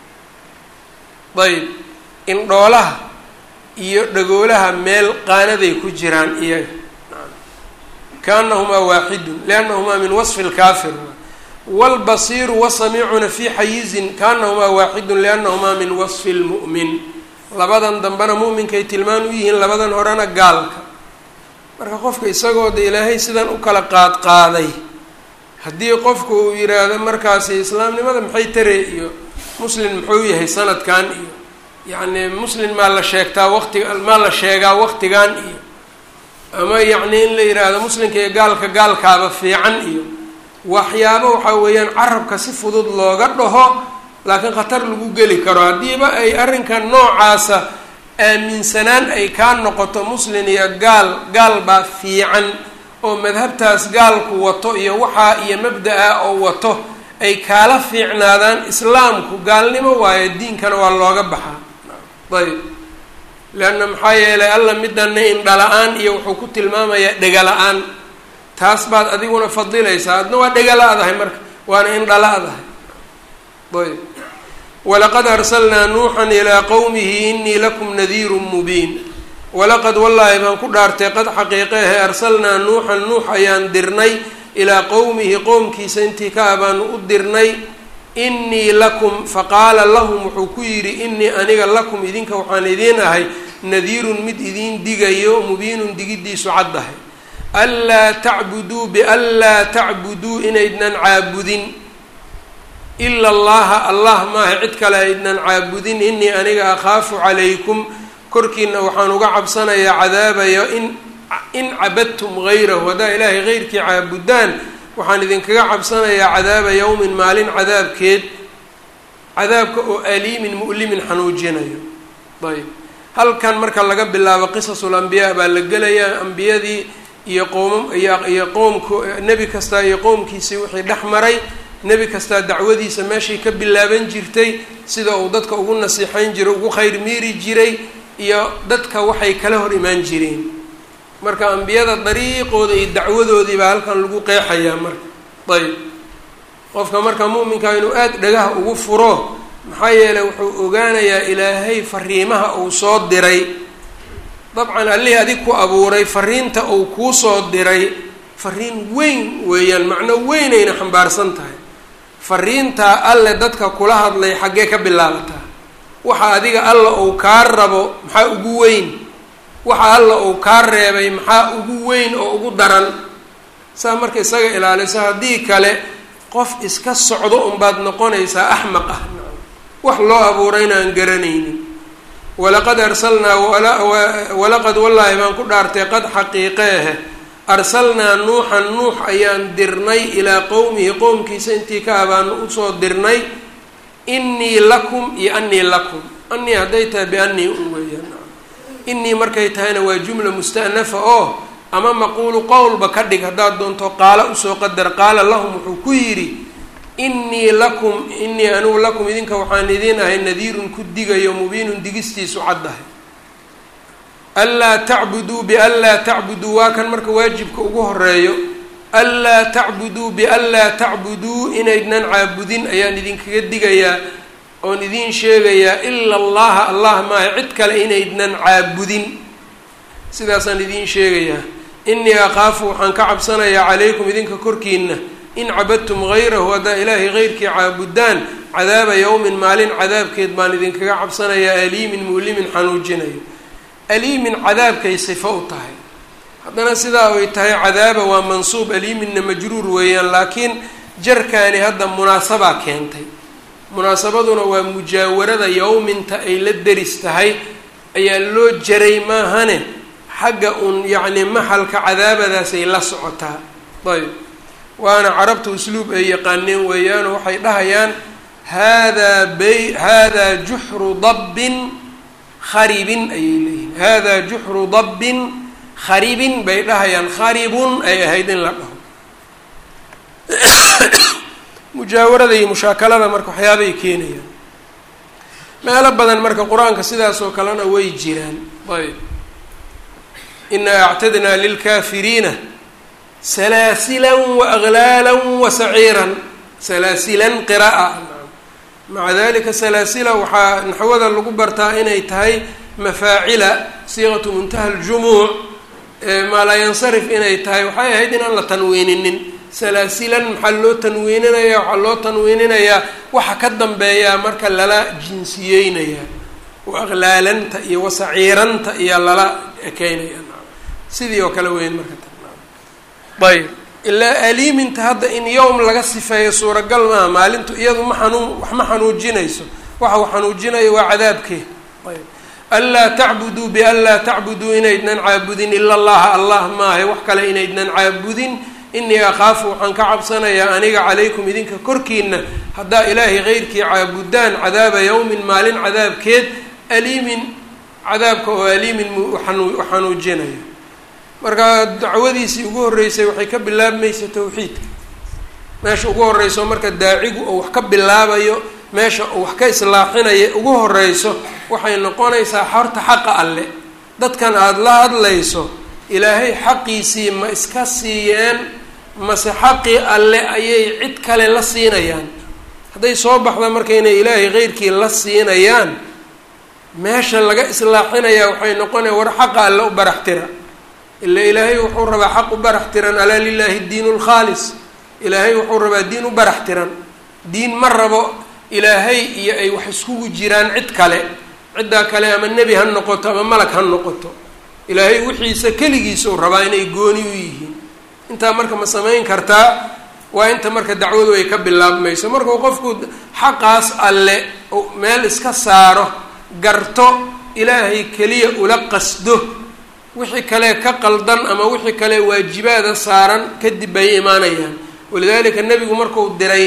ayb indhoolaha iyo dhagoolaha meel qaanaday ku jiraan iyaga kaanahumaa waaxidun liannahumaa min wasfi lkaafir waalbasiiru wasamiicuna fii xayizin kaanahumaa waaxidun liannahumaa min wasfi lmu'min labadan dambena mu'minkay tilmaan u yihiin labadan horena gaalka marka qofka isagoo de ilaahay sidan u kala qaad qaaday haddii qofku uu yidhaahdo markaasi islaamnimada maxay tare iyo muslin muxuu yahay sanadkan iyo yacni muslin maa la sheegtaa waqtiga maa la sheegaa waqtigan iyo ama yacni in la yidhaahdo muslinka iyo gaalka gaalkaaba fiican iyo waxyaabo waxaa weeyaan carabka si fudud looga dhaho laakiin khatar lagu geli karo haddiiba ay arrinka noocaasa aaminsanaan ay kaa noqoto muslin iyo gaal gaal baa fiican oo madhabtaas gaalku wato iyo waxaa iyo mabda-a oo wato ay kaala fiicnaadaan islaamku gaalnimo waayo diinkana waa looga baxaa ayb leanna maxaa yeelay alla midana indhala-aan iyo wuxuu ku tilmaamayaa dhega-la-aan taas baad adiguna fadilaysaa adna waa dhega-la-dahay marka waana indhala-dahay ayb walaqad arsalnaa nuuxan ilaa qowmihi inii lakum nadiirun mubiin walaqad wallaahi baan ku dhaartay qad xaqiiqeehe arsalnaa nuuxan nuux ayaan dirnay ilaa qowmihi qowmkiisa intii ka ah baanu u dirnay inii lakum faqaala lahum wuxuu ku yidhi inii aniga lakum idinka waxaan idiin ahay nadiirun mid idiin digayo mubiinun digiddiisu caddahay anlaa tacbuduu bianlaa tacbuduu inaydnan caabudin ila allaha allah maaha cid kale aydnan caabudin inii aniga akhaafu calaykum korkiina waxaan uga cabsanayaa cadaabayo in in cabadtum gayrahu haddaa ilaahay heyrkii caabudaan waxaan idinkaga cabsanayaa cadaaba yowmin maalin cadaabkeed cadaabka oo aliimin mu'limin xanuujinayo ayb halkan marka laga bilaabo qisasul ambiyaa baa la gelayaa ambiyadii iyo qoom iyo qoomka nebi kastaa iyo qoomkiisii wixii dhex maray nebi kastaa dacwadiisa meeshay ka bilaaban jirtay sida uu dadka ugu nasiixayn jiray ugu khayr miiri jiray iyo dadka waxay kala hor imaan jireen marka ambiyada dariiqooda iyo dacwadoodii baa halkan lagu qeexayaa marka ayb qofka marka mu'minka inuu aada dhagaha ugu furo maxaa yeeley wuxuu ogaanayaa ilaahay fariimaha uu soo diray dabcan allihii adig ku abuuray fariinta uu kuu soo diray fariin weyn weeyaan macno weynayna xambaarsan tahay fariintaa alle dadka kula hadlay xaggee ka bilaabataa waxa adiga alla uu kaa rabo maxaa ugu weyn waxa alla uu kaa reebay maxaa ugu weyn oo ugu daran saa marka isaga ilaaliso haddii kale qof iska socdo unbaad noqonaysaa axmaq ah wax loo abuurayna aan garanaynin walaqad arsalnaa walaqad wallaahi baan ku dhaartay qad xaqiiqeehe arsalnaa nuuxan nuux ayaan dirnay ilaa qowmihi qowmkiisa intii ka abaanu usoo dirnay inii lakum iyo anii lakum anii hadday tahay bianii un weeyaan inii markay tahayna waa jumla musta'nafa oo ama maquulu qowlba ka dhig haddaad doonto qaala usoo qadar qaala lahum wuxuu ku yidhi inii lakum inii anigu lakum idinka waxaan idiin ahay nadiirun ku digayo mubiinun digistiisu caddahay anlaa tacbuduu bianlaa tacbuduu waa kan marka waajibka ugu horeeyo anlaa tacbuduu bianlaa tacbuduu inaydnan caabudin ayaan idinkaga digayaa oon idiin sheegayaa ila allaha allah maaha cid kale inaydnan caabudin sidaasaan idiin sheegayaa inii akhaafu waxaan ka cabsanayaa calaykum idinka korkiina in cabadtum hayrahu haddaa ilaahay heyrkii caabudaan cadaaba yowmin maalin cadaabkeed baan idinkaga cabsanayaa aliimin mu'limin xanuujinayo aliimin cadaabkay sifo u tahay haddana sidaa ay tahay cadaaba waa mansuub aliiminna majruur weeyaan laakiin jarkaani hadda munaasabaa keentay munaasabaduna waa mujaawarada yowminta ay la deris tahay ayaa loo jaray maahane xagga uun yacni maxalka cadaabadaasay la socotaa ayb waana carabta usluub ay yaqaaneen weeyaano waxay dhahayaan haadaa bay haadaa juxru dabbin kharibin ayay leeyihin haadaa juxru dabbin kharibin bay dhahayaan kharibun ay ahayd in la dhaho mujaawarada iyo mushaakalada marka waxyaabay keenayaan meelo badan marka qur-aanka sidaas oo kalena way jiraan ayb inaa actadnaa lilkaafiriina salaasilan waaglaalan wasaciiran salaasilan qira'a maca dalika salaasila waxaa naxwada lagu bartaa inay tahay mafaacila siiqatu muntaha aljumuuc maa laa yansarif inay tahay waxay ahayd inaan la tanwiininin salaasilan maxaa loo tanwiininaya waxaa loo tanwiininayaa waxa ka dambeeyaa marka lala jinsiyeynayaa waaqlaalanta iyo wasaciiranta iyo lala ekeynaya sidii oo kale weyn marka ayb ilaa aliiminta hadda in yowm laga sifeeyo suuragal maaha maalintu iyadu ma xanuun wax ma xanuujinayso waxa uu xanuujinayo waa cadaabkee ayb anlaa tacbuduu bianlaa tacbuduu inaydnan caabudin ila allaha allah maahay wax kale inaydnan caabudin inii akhaafu waxaan ka cabsanayaa aniga calaykum idinka korkiina haddaa ilaahay keyrkii caabudaan cadaaba yowmin maalin cadaabkeed aliimin cadaabka oo aliimin xanuujinayo marka dacwadiisii ugu horreysay waxay ka bilaabmaysa tawxiidka meesha ugu horreyso marka daacigu oo wax ka bilaabayo meesha uu wax ka islaaxinaya ugu horeyso waxay noqonaysaa horta xaqa alle dadkan aada la hadlayso ilaahay xaqiisii ma iska siiyeen mase xaqii alle ayay cid kale la siinayaan hadday soo baxda marka inay ilaahay keyrkii la siinayaan meesha laga islaaxinayaa waxay noqonaya war xaqa alle u barax tira ila ilaahay wuxuu rabaa xaq u barax tiran alaa lilaahi diinu lkhaalis ilaahay wuxuu rabaa diin u barax tiran diin ma rabo ilaahay iyo ay wax iskugu jiraan cid kale ciddaa kale ama nebi ha noqoto ama malag ha noqoto ilaahay wixiisa keligiisa uu rabaa inay gooni u yihiin intaa marka ma samayn kartaa waa inta marka dacwadu ay ka bilaabmayso markuu qofku xaqaas alle meel iska saaro garto ilaahay keliya ula qasdo wixii kale ka qaldan ama wixii kale waajibaada saaran kadib bay imaanayaan walidalika nebigu markuu diray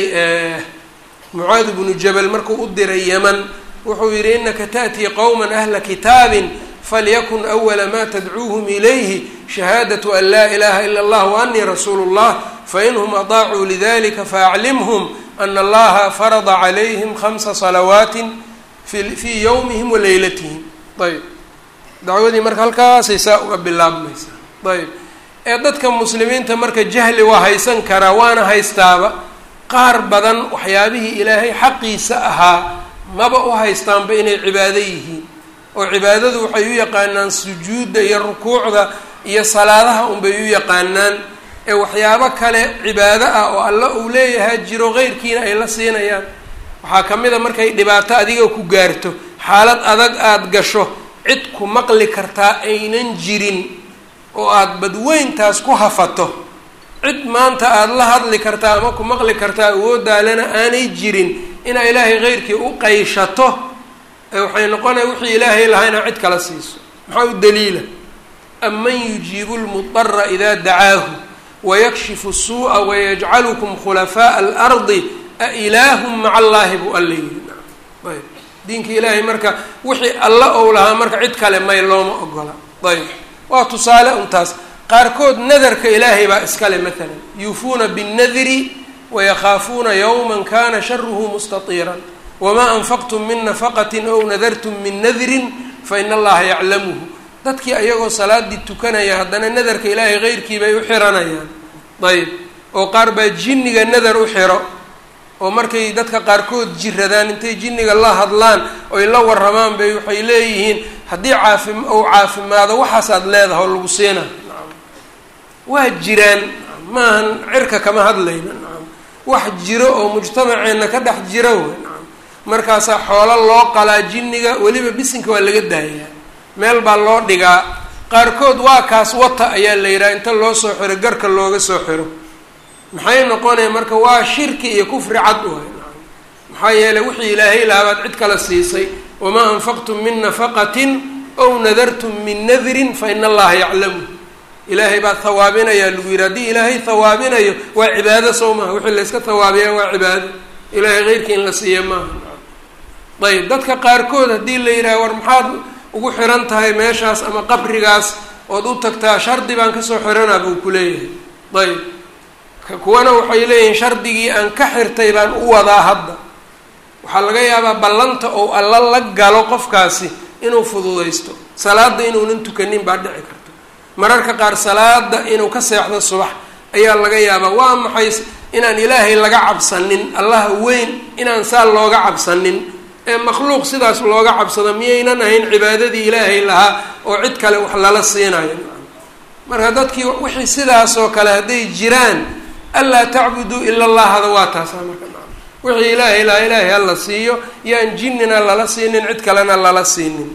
mucaad bnu jabal markuu u diray yeman wuxuu yihi inaka ta'tii qowma ahla kitaabin falyakun awala ma tadcuuhum ilayhi shahaadatu an laa ilaha ila allah waanii rasuulu llah fainhum adaacuu lidalika faaclimhum ana allaha farada calayhim khamsa salawaatin fii yowmihim wa leylatihim ayb dacwadii marka halkaasay saa uga bilaabmaysaa ayb ee dadka muslimiinta marka jahli waa haysan karaa waana haystaaba qaar badan waxyaabihii ilaahay xaqiisa ahaa maba u haystaanba inay cibaado yihiin oo cibaadadu waxay u yaqaanaan sujuudda iyo rukuucda iyo salaadaha unbay u yaqaanaan ee waxyaabo kale cibaado ah oo alla uu leeyahaa jiro qeyrkiina ay la siinayaan waxaa ka mid a markay dhibaato adiga ku gaarto xaalad adag aada gasho cid ku maqli kartaa aynan jirin oo aada badweyntaas ku hafato cid maanta aada la hadli kartaa ama ku maqli kartaa awoodaalena aanay jirin inaa ilaahay keyrkii u qayshato waxay noqonaya wixii ilaahay lahaa inaa cid kala siiso maxaa u daliila aman yujiibu lmudara idaa dacaahu wayakshifu suu'a wayajcalukum khulafaaءa alardi a ilaahum maca allaahi buu alla yiri ayb diinka ilaahay marka wixii alla ou lahaa marka cid kale may looma ogola ayb waa tusaale untaas qaarkood nadarka ilaahay baa iskale maalan yuufuuna binnadri wayakhaafuuna yowma kana sharuhu mustatiiran wamaa anfaqtum min nafaqatin ow nadartum min nadrin faina allaha yaclamuhu dadkii ayagoo salaadii tukanaya haddana nadarka ilaahay keyrkii bay u xiranayaan ayb oo qaar baa jinniga nadar u xiro oo markay dadka qaarkood jiradaan intay jinniga la hadlaan oy la waramaan bay waxay leeyihiin haddii caafi ou caafimaado waxaasaad leedaha oo lagu siina waa jiraan maahan cirka kama hadlayna nacam wax jiro oo mujtamaceenna ka dhex jiro wey nacam markaasaa xoolo loo qalaa jinniga weliba bisinka waa laga daayaa meel baa loo dhigaa qaarkood waa kaas wata ayaa la yidhaha inta loo soo xiro garka looga soo xiro maxay noqonaya marka waa shirki iyo kufri cad waay nacam maxaa yeeley wixii ilaahay lahabaad cid kala siisay wamaa anfaqtum min nafaqatin ow nadartum min nadrin fa ina allaha yaclamu ilaahay baa hawaabinayaa lagu yidhi haddii ilaahay hawaabinayo waa cibaado sow maaha wixii layska hawaabiyaa waa cibaado ilaahay keyrkii in la siiya maaha ayb dadka qaarkood haddii la yidhaha war maxaad ugu xiran tahay meeshaas ama qabrigaas ood u tagtaa shardi baan kasoo xiranaa buu ku leeyahay ayb kuwana waxay leeyihiin shardigii aan ka xirtay baan u wadaa hadda waxaa laga yaabaa ballanta ou alla la galo qofkaasi inuu fududaysto salaada inuunan tukanin baa dhici karto mararka qaar salaada inuu ka seexdo subax ayaa laga yaabaa waa maxay inaan ilaahay laga cabsanin allaha weyn inaan saa looga cabsanin ee makhluuq sidaas looga cabsado miyaynan ahayn cibaadadii ilaahay lahaa oo cid kale wax lala siinayo marka dadkii wixii sidaasoo kale hadday jiraan anlaa tacbuduu ila allahada waa taasaa marka wixii ilaahay lahaa ilaahay hala siiyo yaan jinnina lala siinin cid kalena lala siinin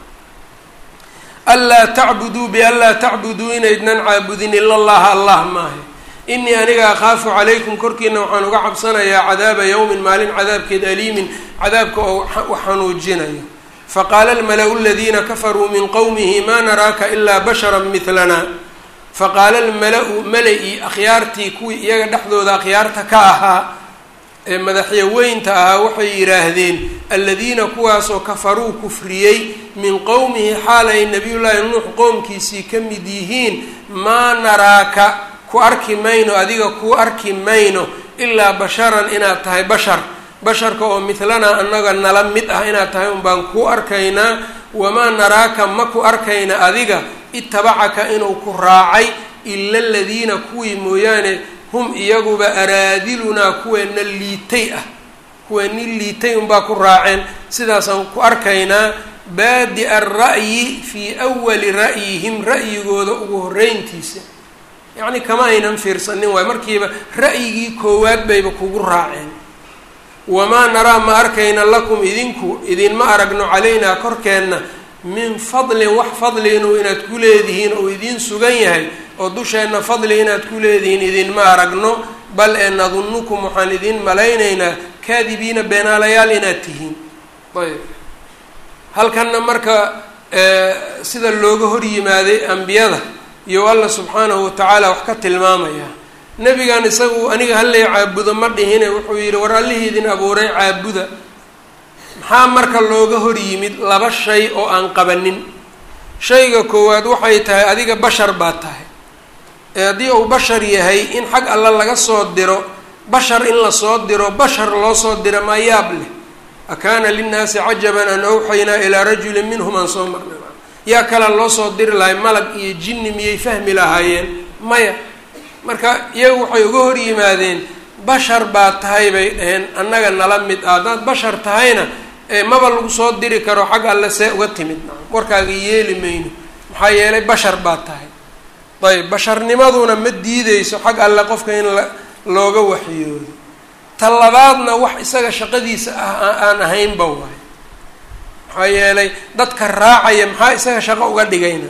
anlaa tacbuduu bianlaa tacbuduu inaydnan caabudin ila allaha allah maaha inii aniga akhaafu calaykum korkiina waxaan uga cabsanayaa cadaaba yowmin maalin cadaabkeed aliimin cadaabka oo wax xanuujinayo faqaala almala-u aladiina kafaruu min qowmihi maa naraaka ilaa bashara midlana faqaala almala-u mala-i akhyaartii kuwii iyaga dhexdooda akhyaarta ka ahaa ee madaxyaweynta ahaa waxay yidhaahdeen aladiina kuwaasoo kafaruu kufriyey min qowmihi xaal ay nabiyullaahi nuux qowmkiisii ka mid yihiin maa naraaka ku arki mayno adiga ku arki mayno ilaa basharan inaad tahay bashar basharka oo midlanaa annaga nala mid ah inaad tahay un baan ku arkaynaa wamaa naraaka ma ku arkayna adiga itabacaka inuu ku raacay ila aladiina kuwii mooyaane hum iyaguba araadilunaa kuweena liitay ah kuwa nin liitay unbaa ku raaceen sidaasaan ku arkaynaa baadi-a ara'yi fii awali ra'yihim ra'yigooda ugu horreyntiisa yacni kama aynan fiirsanin waayo markiiba ra'yigii koowaad bayba kugu raaceen wamaa naraa ma arkayna lakum idinku idinma aragno calaynaa korkeenna min fadlin wax fadli inuu inaad ku leedihiin oo idiin sugan yahay oo dusheenna fadli inaad ku leedihiin idinma aragno bal ee nadunnukum waxaan idiin malaynaynaa kaadibiina beenaalayaal inaad tihiin ayb halkanna marka sida looga hor yimaaday ambiyada iyo alla subxaanahu watacaala wax ka tilmaamaya nebigan isagu aniga hallay caabudo ma dhihine wuxuu yidhi war allihii idin abuuray caabuda maxaa marka looga hor yimid laba shay oo aan qabanin shayga koowaad waxay tahay adiga bashar baa tahay ee haddii uu bashar yahay in xag alla laga soo diro bashar in lasoo diro bashar loo soo diro maa yaab leh akaana linnaasi cajaban an awxaynaa ilaa rajulin minhum aan soo marnay yaa kale loo soo diri lahay malag iyo jinni miyay fahmi lahaayeen maya marka iyagu waxay uga hor yimaadeen bashar baa tahay bay dhaheen annaga nala mid ah haddaad bashar tahayna maba lagu soo diri karo xag alle see uga timid warkaaga yeeli mayno maxaa yeelay bashar baa tahay ayb basharnimaduna ma diideyso xag alle qofka in la looga waxyoodo ta labaadna wax isaga shaqadiisa ah aan ahaynba waayo maxaa yeelay dadka raacaya maxaa isaga shaqo uga dhigayna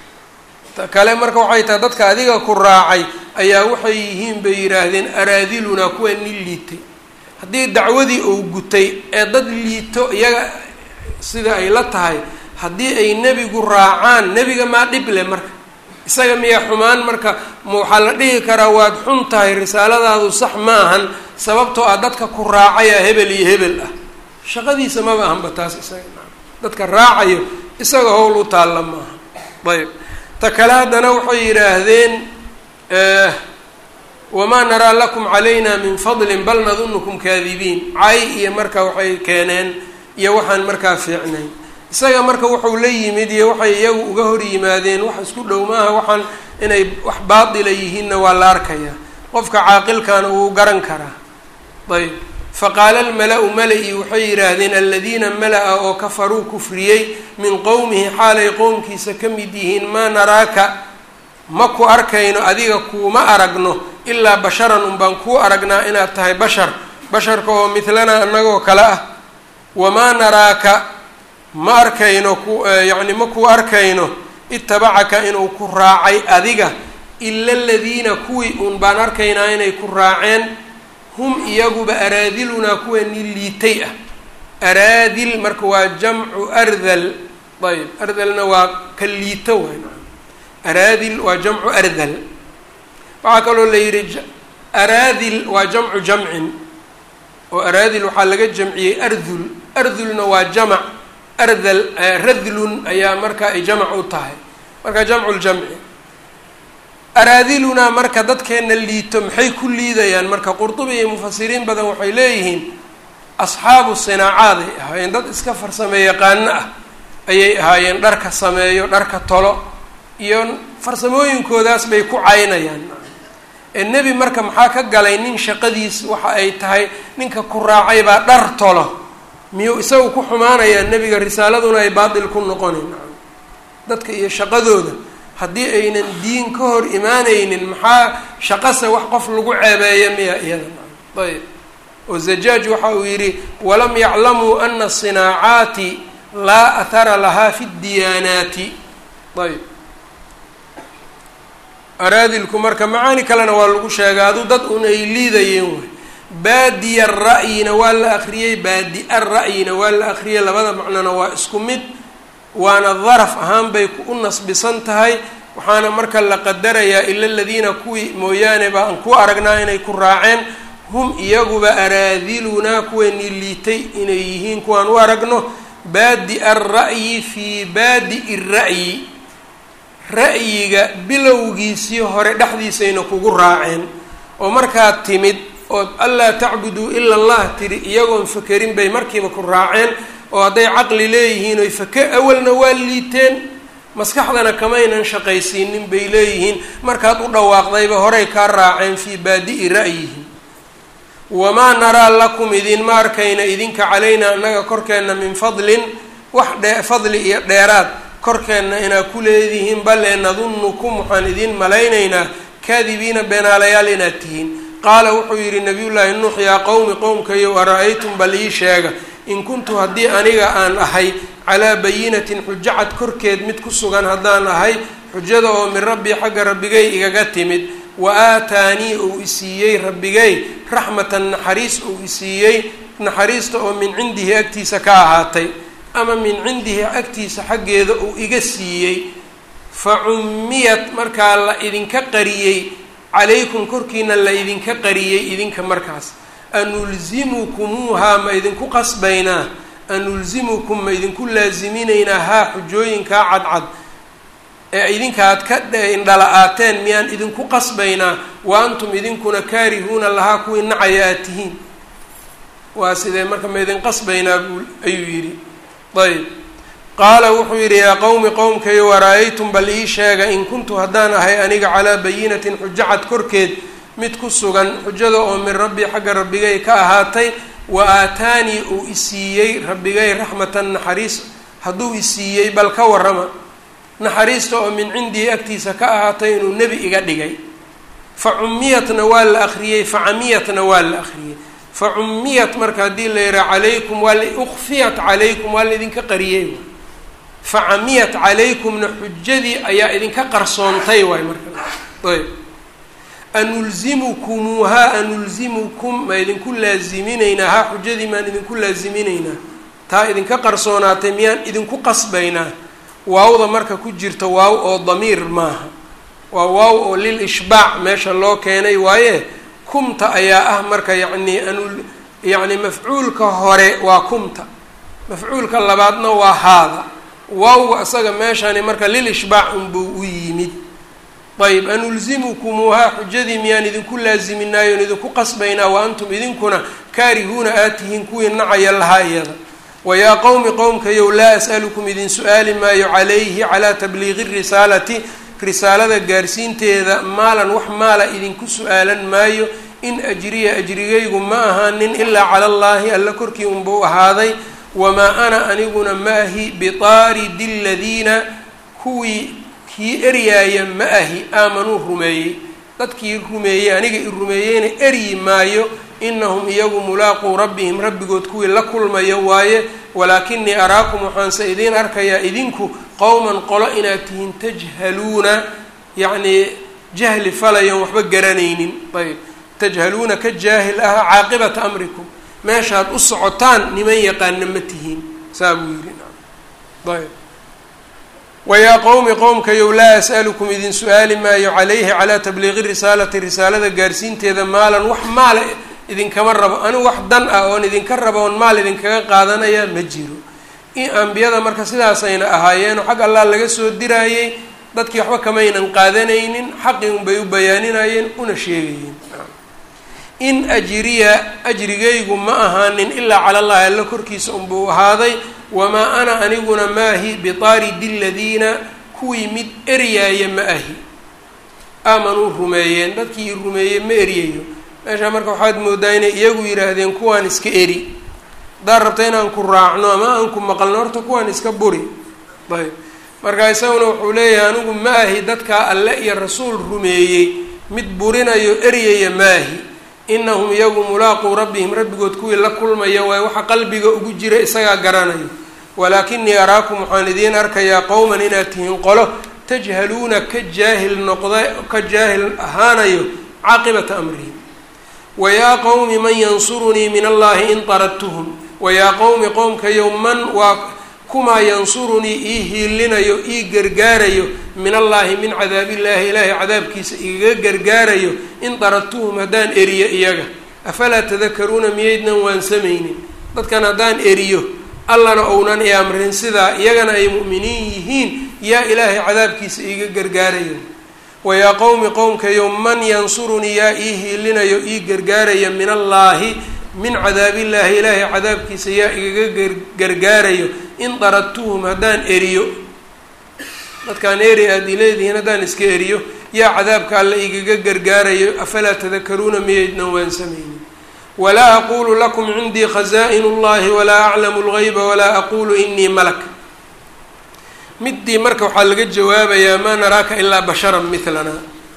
ta kale marka waxay tahay dadka adiga ku raacay ayaa waxay yihiin bay yidhaahdeen araadilunaa kuwa nin liitay haddii dacwadii uu gutay ee dad liito iyaga sida ay la tahay haddii ay nebigu raacaan nebiga maa dhib leh marka isaga miyaa xumaan marka ma waxaa la dhihi karaa waad xun tahay risaaladaadu sax ma ahan sababtoo ah dadka ku raacaya hebel iyo hebel ah shaqadiisa maba ahanba taas isaga dadka raacayo isaga howl u taalla maaha ayb ta kale haddana waxay yidhaahdeen wamaa naraa lakum calayna min fadlin bal nadunukum kaadibiin cay iyo marka waxay keeneen iyo waxaan markaa fiicnayn isaga marka wuxuu la yimid iyo waxay iyagu uga hor yimaadeen wax isku dhow maaha waxaan inay wax baatila yihiinna waa la arkayaa qofka caaqilkana wuu garan karaa ayb faqaala almala-u mala-i waxay yidhaahdeen aladiina mala-a oo kafaruu kufriyey min qowmihi xaalay qowmkiisa ka mid yihiin maa naraaka ma ku arkayno adiga kuuma aragno ilaa basharan unbaan kuu aragnaa inaad tahay bashar basharka oo midlana annagoo kale ah wamaa naraaka ma arkayno ku yacni ma kuu arkayno itabacaka inuu ku raacay adiga ila aladiina kuwii uun baan arkaynaa inay ku raaceen hum iyaguba araadilunaa kuwa nin liitay ah araadil marka waa jamcu ardal ayb ardalna waa ka liito waay araadil waa jamcu ardal waxaa kaloo la yidhi araadil waa jamcu jamcin oo araadil waxaa laga jamciyey ardul ardulna waa jamac ardal radlun ayaa marka ay jamac u tahay marka jamcu ljamci araadilunaa marka dadkeena liito maxay ku liidayaan marka qurdubi iyo mufasiriin badan waxay leeyihiin asxaabu sinaacaad ay ahaayeen dad iska farsame yaqaano ah ayay ahaayeen dharka sameeyo dharka tolo iyo farsamooyinkoodaas bay ku caynayaan ee nebi marka maxaa ka galay nin shaqadiis waxa ay tahay ninka ku raacay baa dhar tolo miyuu isagu ku xumaanayaa nebiga risaaladuna ay baatil ku noqonayn dadka iyo shaqadooda haddii aynan diin ka hor imaanaynin maxaa shaqase wax qof lagu ceebeeya miya iyada ayb oo zajaaj waxa uu yidhi walam yaclamuu ana asinaacaati laa athara lahaa fi diyaanaati ayb araadilku marka macaani kalena waa lagu sheegay adu dad un ay liidayeen way baadiya ra'yina waa la akriyey baadi-a ra'yina waa la akriyey labada macnona waa isku mid waana daraf ahaan bay u nasbisan tahay waxaana marka la qadarayaa ila aladiina kuwii mooyaane ba aan ku aragnaa inay ku raaceen hum iyaguba araadilunaa kuweeni liitay inay yihiin kuwaan u aragno baadi-a ra'yi fii baadi-i ra'yi ra'yiga bilowgiisii hore dhexdiisayna kugu raaceen oo markaad timid ood anlaa tacbuduu ila allah tiri iyagoon fakerin bay markiiba ku raaceen oo hadday caqli leeyihiin oy fake awalna waa liiteen maskaxdana kamaynan shaqaysiinin bay leeyihiin markaad u dhawaaqdayba horey kaa raaceen fii baadi-i ra'yihim wamaa naraa lakum idinma arkayna idinka calaynaa annaga korkeenna min fadlin wax dhe fadli iyo dheeraad korkeenna inaa ku leedihiin bale nadunnukum waxaan idin malaynaynaa kaadibiina beenaalayaal inaad tihiin qaala wuxuu yidhi nabiyullaahi nuux yaa qowmi qowmkayow ara-aytum bal ii sheega in kuntu haddii aniga aan ahay calaa bayinatin xujacad korkeed mid ku sugan haddaan ahay xujada oo min rabbii xagga rabbigay igaga timid wa aataanii uu isiiyey rabbigay raxmatan naxariis uu isiiyey naxariista oo min cindihi agtiisa ka ahaatay ama min cindihi agtiisa xaggeeda uu iga siiyey fa cummiyat markaa la idinka qariyey calaykum korkiina la idinka qariyey idinka markaas anulzimukumuuhaa ma idinku qasbaynaa anulzimukum ma idinku laasiminaynaa haa xujooyinkaa cadcad ee idinka aad ka indhala-aateen miyaan idinku qasbaynaa wa antum idinkuna kaarihuuna lahaa kuwii nacaya aad tihiin waa sidee marka ma idin qasbaynaa buu ayuu yidhi ayb qaala wuxuu yidhi yaa qowmi qowmkayo wara-aytum bal ii sheega in kuntu haddaan ahay aniga calaa bayinatin xujacad korkeed mid ku sugan xujada oo min rabbii xagga rabbigay ka ahaatay wa aataanii uu isiiyey rabbigay raxmatan naxariis hadduu isiiyey bal ka warrama naxariista oo min cindii agtiisa ka ahaatay inuu nebi iga dhigay fa cummiyatna waa la akhriyey fa camiyatna waa la akhriyey fa cummiyat marka haddii la yihaha calaykum waa la ukfiyat calaykum waa la idinka qariyey fa camiyat calaykumna xujadii ayaa idinka qarsoontay waay marka ayb anulzimukumuuhaa anulzimukum ma idinku laasiminaynaa haa xujadii maan idinku laasiminaynaa taa idinka qarsoonaatay miyaan idinku qasbaynaa waawda marka ku jirta waaw oo damiir maaha waa waaw oo lil ishbaac meesha loo keenay waaye kumta ayaa ah marka yacni anul yacni mafcuulka hore waa kumta mafcuulka labaadna waa haada waawga isaga meeshani marka lil ishbaac unbuu u yimid ayb anulzimukumuuhaa xujadii miyaan idinku laasiminaayoon idinku qasbaynaa wa antum idinkuna kaarihuuna aad tihiin kuwii nacaya lahaa iyada wayaa qowmi qowmkayow laa as'alukum idin su-aali maayo calayhi calaa tabliiqi risaalati risaalada gaarsiinteeda maalan wax maala idinku su-aalan maayo in ajriya ajrigaygu ma ahaanin ilaa cala allaahi alla korkii unbuu ahaaday wamaa ana aniguna ma ahi bitaaridi ladiina kuwii kii eryaaya ma ahi aamanuu rumeeyey dadkii rumeeyey aniga i rumeeyeyna eryi maayo inahum iyagu mulaaquu rabbihim rabbigood kuwii la kulmayo waaye walaakinii araakum waxaanse idiin arkayaa idinku qowman qolo inaad tihiin tajhaluuna yacnii jahli falayon waxba garanaynin ayb tajhaluuna ka jaahil ah caaqibata amrikum meeshaad u socotaan niman yaqaana ma tihiin saa buu yidhi ayb wayaa qowmi qowmkayow laa as'alukum idin su-aali maayo calayhi calaa tabliiqi risaalati risaalada gaarsiinteeda maalan wax maala idinkama rabo anigu wax dan ah oon idinka rabo oon maal idinkaga qaadanaya ma jiro in ambiyada marka sidaasayna ahaayeenoo xag allah laga soo diraayey dadkii waxba kamaynan qaadanaynin xaqii unbay u bayaaninayeen una sheegayeen in ajriya ajrigaygu ma ahaanin ilaa cala allahi alla korkiisa unbuu ahaaday wamaa ana aniguna maahi bitaaridi ladiina kuwii mid eryaaya ma ahi aamanuu rumeeyeen dadkii i rumeeyey ma eryayo meeshaa marka waxaad moodaa inay iyagu yidhaahdeen kuwaan iska eri haddaad rabta inaan ku raacno ama aan ku maqalno horta kuwaan iska buri ayb marka isaguna wuxuu leeyahay anigu ma ahi dadkaa alle iyo rasuul rumeeyey mid burinayo eryaya maahi inahum iyagu mulaaquu rabbihim rabbigood kuwii la kulmaya waaye waxa qalbiga ugu jira isagaa garanayo walaakinii araakum waxaan idiin arkayaa qowman inaad tihiin qolo tajhaluuna ka jaahil noqda ka jaahil ahaanayo caaqibata amrihim wayaa qowmi man yansurunii min allahi in taradtuhum wayaa qowmi qowmkayow man waa kumaa yansurunii ii hiilinayo ii gargaarayo min allaahi min cadaabillaahi ilaahay cadaabkiisa igaga gargaarayo in daradtuhum haddaan eriyo iyaga afalaa tadakaruuna miyaydnan waansamaynin dadkan haddaan eriyo allana ounan i amrin sidaa iyagana ay mu'miniin yihiin yaa ilaahay cadaabkiisa iiga gargaarayo wayaa qowmi qowmkayow man yansurunii yaa ii hiilinayo ii gargaaraya min allaahi min cadaabillaahi ilaahay cadaabkiisa yaa igaga gargaarayo in daradtuhum haddaan eriyo dadkaan eri aad i leedihiin haddaan iska eriyo yaa cadaabka alle igaga gargaarayo afalaa tadakaruuna miyaydnan waansamaynin walaa aqulu lakum cindii khaza'in اllahi walaa aclamu اlgayba walaa aqulu inii malak midii marka waxaa laga jawaabayaa maa naraaka ilaa basharan milana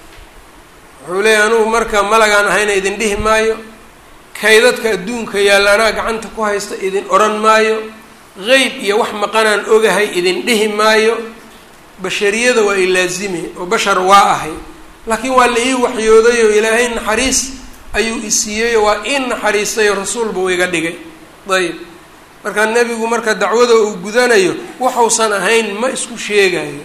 wuxuu leeyahy anugu marka malagaan ahayna idin dhihi maayo kaydadka adduunka yaalla anaa gacanta ku haysta idin odhan maayo qeyb iyo wax maqanaan ogahay idin dhihi maayo bashariyada waa i laazime oo bashar waa ahay laakiin waa la ii waxyooday oo ilaahay naxariis ayuu isiiyey oo waa ii naxariistay oo rasuulba u iga dhigay ayb markaa nebigu marka dacwada uu gudanayo waxuusan ahayn ma isku sheegayo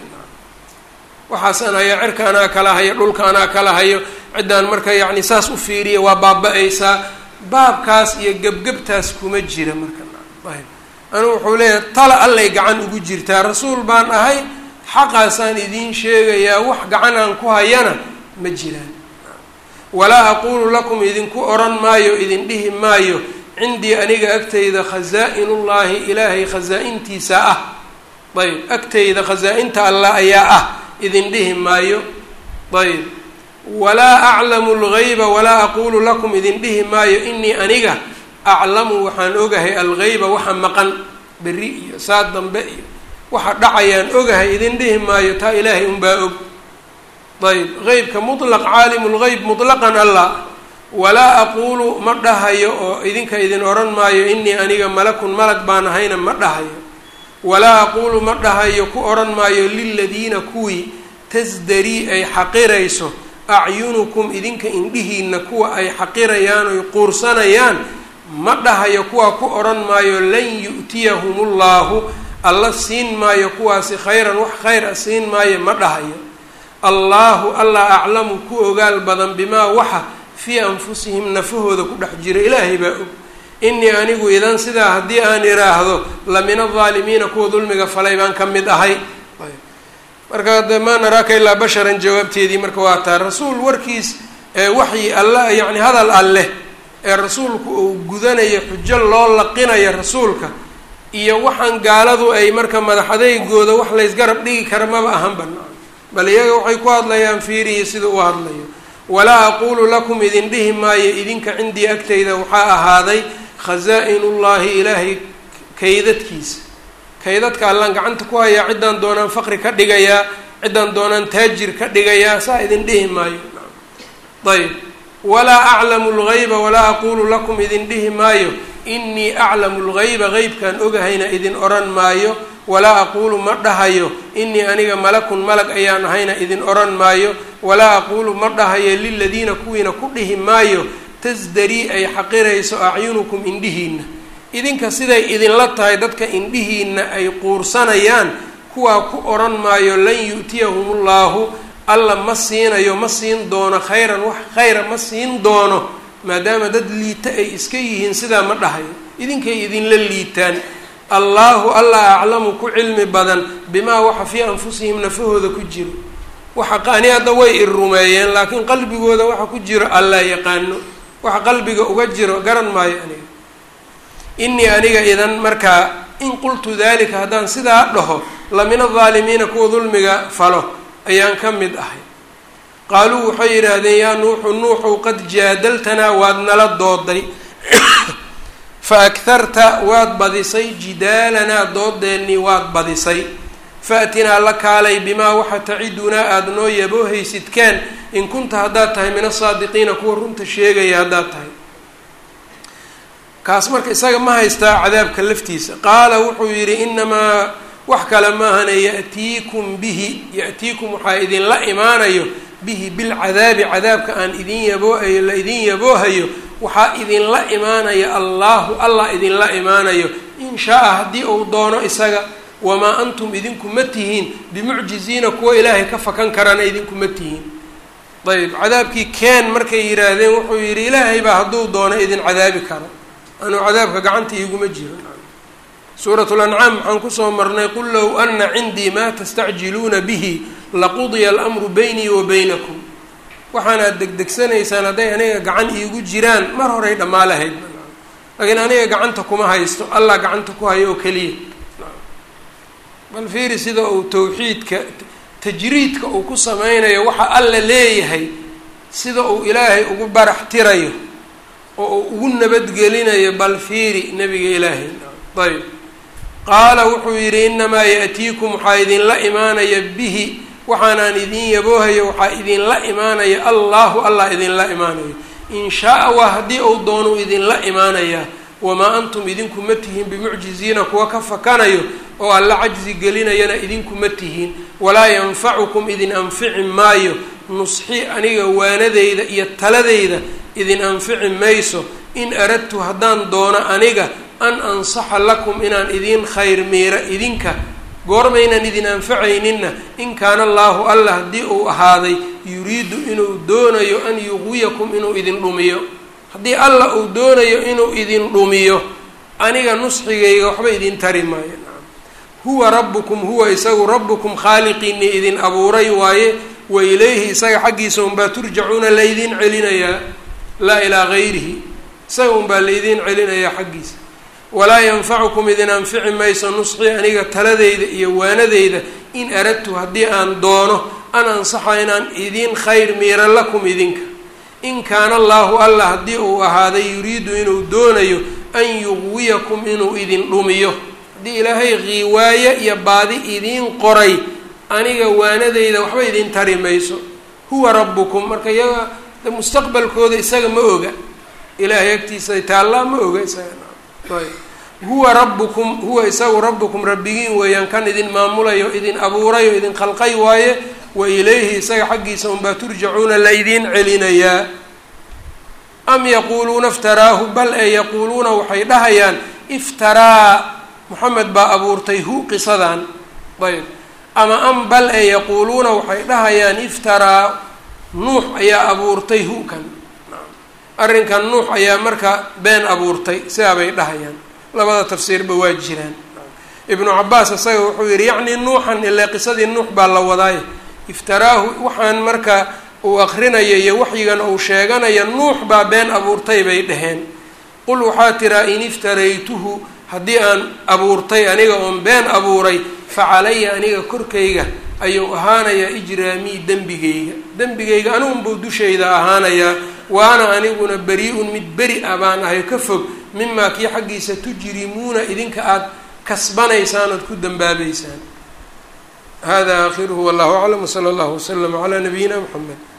waxaasan hayo cirka anaa kala hayo dhulka anaa kala hayo ciddaan marka yacni saas u fiiriya waa baaba-aysaa baabkaas iyo gebgebtaas kuma jira marka ayb anigu wuxuu leeyahay tala allay gacan ugu jirtaa rasuul baan ahay xaqaasaan idiin sheegayaa wax gacan aan ku hayana ma jiraan walaa aqulu lakum idinku odhan maayo idin dhihi maayo cindii aniga agtayda khasaa-inullaahi ilaahay khasaa-intiisa ah ayb agtayda khasaa-inta allah ayaa ah idin dhihi maayo ayb walaa aclamu lgayba walaa aqulu lakum idin dhihi maayo inii aniga aclamu waxaan ogahay algayba waxa maqan berri iyo saa dambe iyo waxa dhacayaan ogahay idin dhihi maayo taa ilaahay unbaa og ayb qeybka mutlaq caalimu lgeyb mutlaqan allah walaa aqulu ma dhahayo oo idinka idin odhan maayo inii aniga malakun malag baan ahayna ma dhahayo walaa aqulu ma dhahayo ku odhan maayo liladiina kuwii tasdarii ay xaqirayso acyunukum idinka indhihiina kuwa ay xaqirayaan oy quursanayaan ma dhahayo kuwaa ku odhan maayo lan yu'tiyahum ullahu alla siin maayo kuwaasi khayran wax khayr a siin maayo ma dhahayo allaahu allah aclamu ku ogaal badan bimaa waxa fii anfusihim nafahooda ku dhex jira ilaahay baa og inii anigu idan sidaa haddii aan idhaahdo la min aldaalimiina kuwa dulmiga falay baan ka mid ahay marka de maa naraaka ilaa basharan jawaabteedii marka waa taa rasuul warkiis ee waxyi alla yacni hadal alleh ee rasuulku uu gudanayo xujo loo laqinayo rasuulka iyo waxaan gaaladu ay marka madaxadeygooda wax laysgarab dhigi kara maba ahan banaan bal iyaga waxay ku hadlayaan fiiriya sida u hadlayo walaa aqulu lakum idin dhihi maayo idinka cindii agtayda waxaa ahaaday khasaa-inullaahi ilaahay kaydadkiisa kaydadka allaan gacanta ku hayaa ciddaan doonaan faqri ka dhigayaa ciddaan doonaan taajir ka dhigayaa saa idin dhihi maayo ayb walaa aclamu lgayba walaa aqulu lakum idin dhihi maayo inii aclamu lgayba qeybkaan ogahayna idin odhan maayo walaa aqulu ma dhahayo inii aniga malakun malag ayaan ahayna idin odhan maayo walaa aqulu ma dhahayo liladiina kuwiina ku dhihi maayo tasdarii ay xaqirayso acyunukum indhihiina idinka siday idinla tahay dadka indhihiina ay quursanayaan kuwaa ku odhan maayo lan yu'tiyahum ullahu alla ma siinayo ma siin doono khayran wax khayra ma siin doono maadaama dad liita ay iska yihiin sidaa ma dhahayo idinkay idinla liitaan allaahu alla aclamu ku cilmi badan bimaa waxa fii anfusihim nafahooda ku jiro waxa qaani hadda way i rumeeyeen laakiin qalbigooda waxa ku jiro allaa yaqaano waxa qalbiga uga jiro garan maayo aniga inii aniga idan markaa in qultu dalika haddaan sidaa dhaho la min aldaalimiina kuwa dulmiga falo ayaan ka mid ahay qaaluu waxay yidhaahdeen yaa nuuxu nuuxu qad jaadaltanaa waad nala dooday fa agharta waad badisay jidaalanaa doodeennii waad badisay faatinaa la kaalay bimaa waxa tacidunaa aada noo yaboohaysidkaan in kunta haddaad tahay min asaadiqiina kuwa runta sheegaya haddaad tahay kaas marka isaga ma haystaa cadaabka laftiisa qaala wuxuu yidhi inamaa wax kale maahana ya'tiikum bihi ya'tiikum waxaa idinla imaanayo bihi bilcadaabi cadaabka aan idin yaboohayo la idin yaboohayo waxaa idinla imaanaya allaahu allah idinla imaanayo in shaa-a haddii uu doono isaga wamaa antum idinku ma tihiin bimucjiziina kuwa ilaahay ka fakan karana idinku ma tihiin ayb cadaabkii keen markay yidhaahdeen wuxuu yidhi ilaahay baa hadduu doono idin cadaabi karo anuu cadaabka gacanta iiguma jiro suurat lancaam waxaan kusoo marnay qul low ana cindii maa tastacjiluuna bihi laqudiya almru beynii wa beynakum waxaanaad degdegsanaysaan hadday aniga gacan iigu jiraan mar horay dhammaa lahayd laakiin aniga gacanta kuma haysto allah gacanta ku hayo oo keliya bal fiiri sida uu tawxiidka tajriidka uu ku sameynayo waxa alla leeyahay sida uu ilaahay ugu barax tirayo oo uu ugu nabadgelinayo bal fiiri nabiga ilaahay ayb qaala wuxuu yidhi inamaa yaatiikum waxaa idinla imaanaya bihi waxaanaan idin yaboohayo waxaa idinla imaanaya allahu allah idinla imaanayo in shaa-a waa haddii uu doonuu idinla imaanayaa wamaa antum idinku ma tihiin bimucjiziina kuwa ka fakanayo oo alla cajzi gelinayana idinku ma tihiin walaa yanfacukum idin anfici maayo nusxi aniga waanadeyda iyo taladeyda idin anfici mayso in aradtu haddaan doono aniga an ansaxa lakum inaan idin khayr miira idinka goormaynan idin anfacayninna in kaana allaahu allah haddii uu ahaaday yuriidu inuu doonayo an yuqwiyakum inuu idin dhumiyo haddii allah uu doonayo inuu idin dhumiyo aniga nusxigayga waxba idin tari maayo huwa rabbukum huwa isagu rabbukum khaaliqiinii idin abuuray waaye wa ilayhi isaga xaggiisa unbaa turjacuuna laydin celinayaa laa ilaa gayrihi isaga unbaa laydin celinayaa xaggiisa walaa yanfacukum idin anfici mayso nusxii aniga taladeyda iyo waanadeyda in aradtu haddii aan doono an ansaxa inaan idin khayr miira lakum idinka in kaana allaahu allah haddii uu ahaaday yuriidu inuu doonayo an yuqwiyakum inuu idin dhumiyo haddii ilaahay qiiwaaye iyo baadi idiin qoray aniga waanadeyda waxba idin tari mayso huwa rabbukum marka iyaga mustaqbalkooda isaga ma oga ilaahay agtiisa taallaa ma oga isaga ayb huwa rabbukum huwa isagu rabbukum rabbigiin weeyaan kan idin maamulayo idin abuurayo idin khalqay waaye wa ilayhi isaga xaggiisa unbaa turjacuuna laydin celinayaa am yaquuluuna iftaraahu bal ee yaquuluuna waxay dhahayaan iftaraa moxamed baa abuurtay hu qisadan ayb ama am bal ee yaquuluuna waxay dhahayaan iftaraa nuux ayaa abuurtay hu kan arrinkan nuux ayaa marka been abuurtay sidaa bay dhahayaan labada tafsiirba waa jiraan ibnu cabaas isaga wuxuu yihi yacni nuuxan ilaa qisadii nuux baa la wadaaye iftaraahu waxaan marka uu akrinaya iyo waxyigan uu sheeganaya nuux baa been abuurtay bay dhaheen qul waxaa tiraa in iftaraytuhu haddii aan abuurtay aniga oon been abuuray fa calaya aniga korkayga ayuu ahaanayaa ijraamii dembigayga dembigayga anigunbuu dushayda ahaanayaa waana aniguna beri-un mid beri ah baan ahay ka fog mimaa kii xaggiisa tujrimuuna idinka aada kasbanaysaan ood ku dambaabeysaan hada aakhiruhu wallahu aclam wsala allahu waslama calaa nabiyina mxamed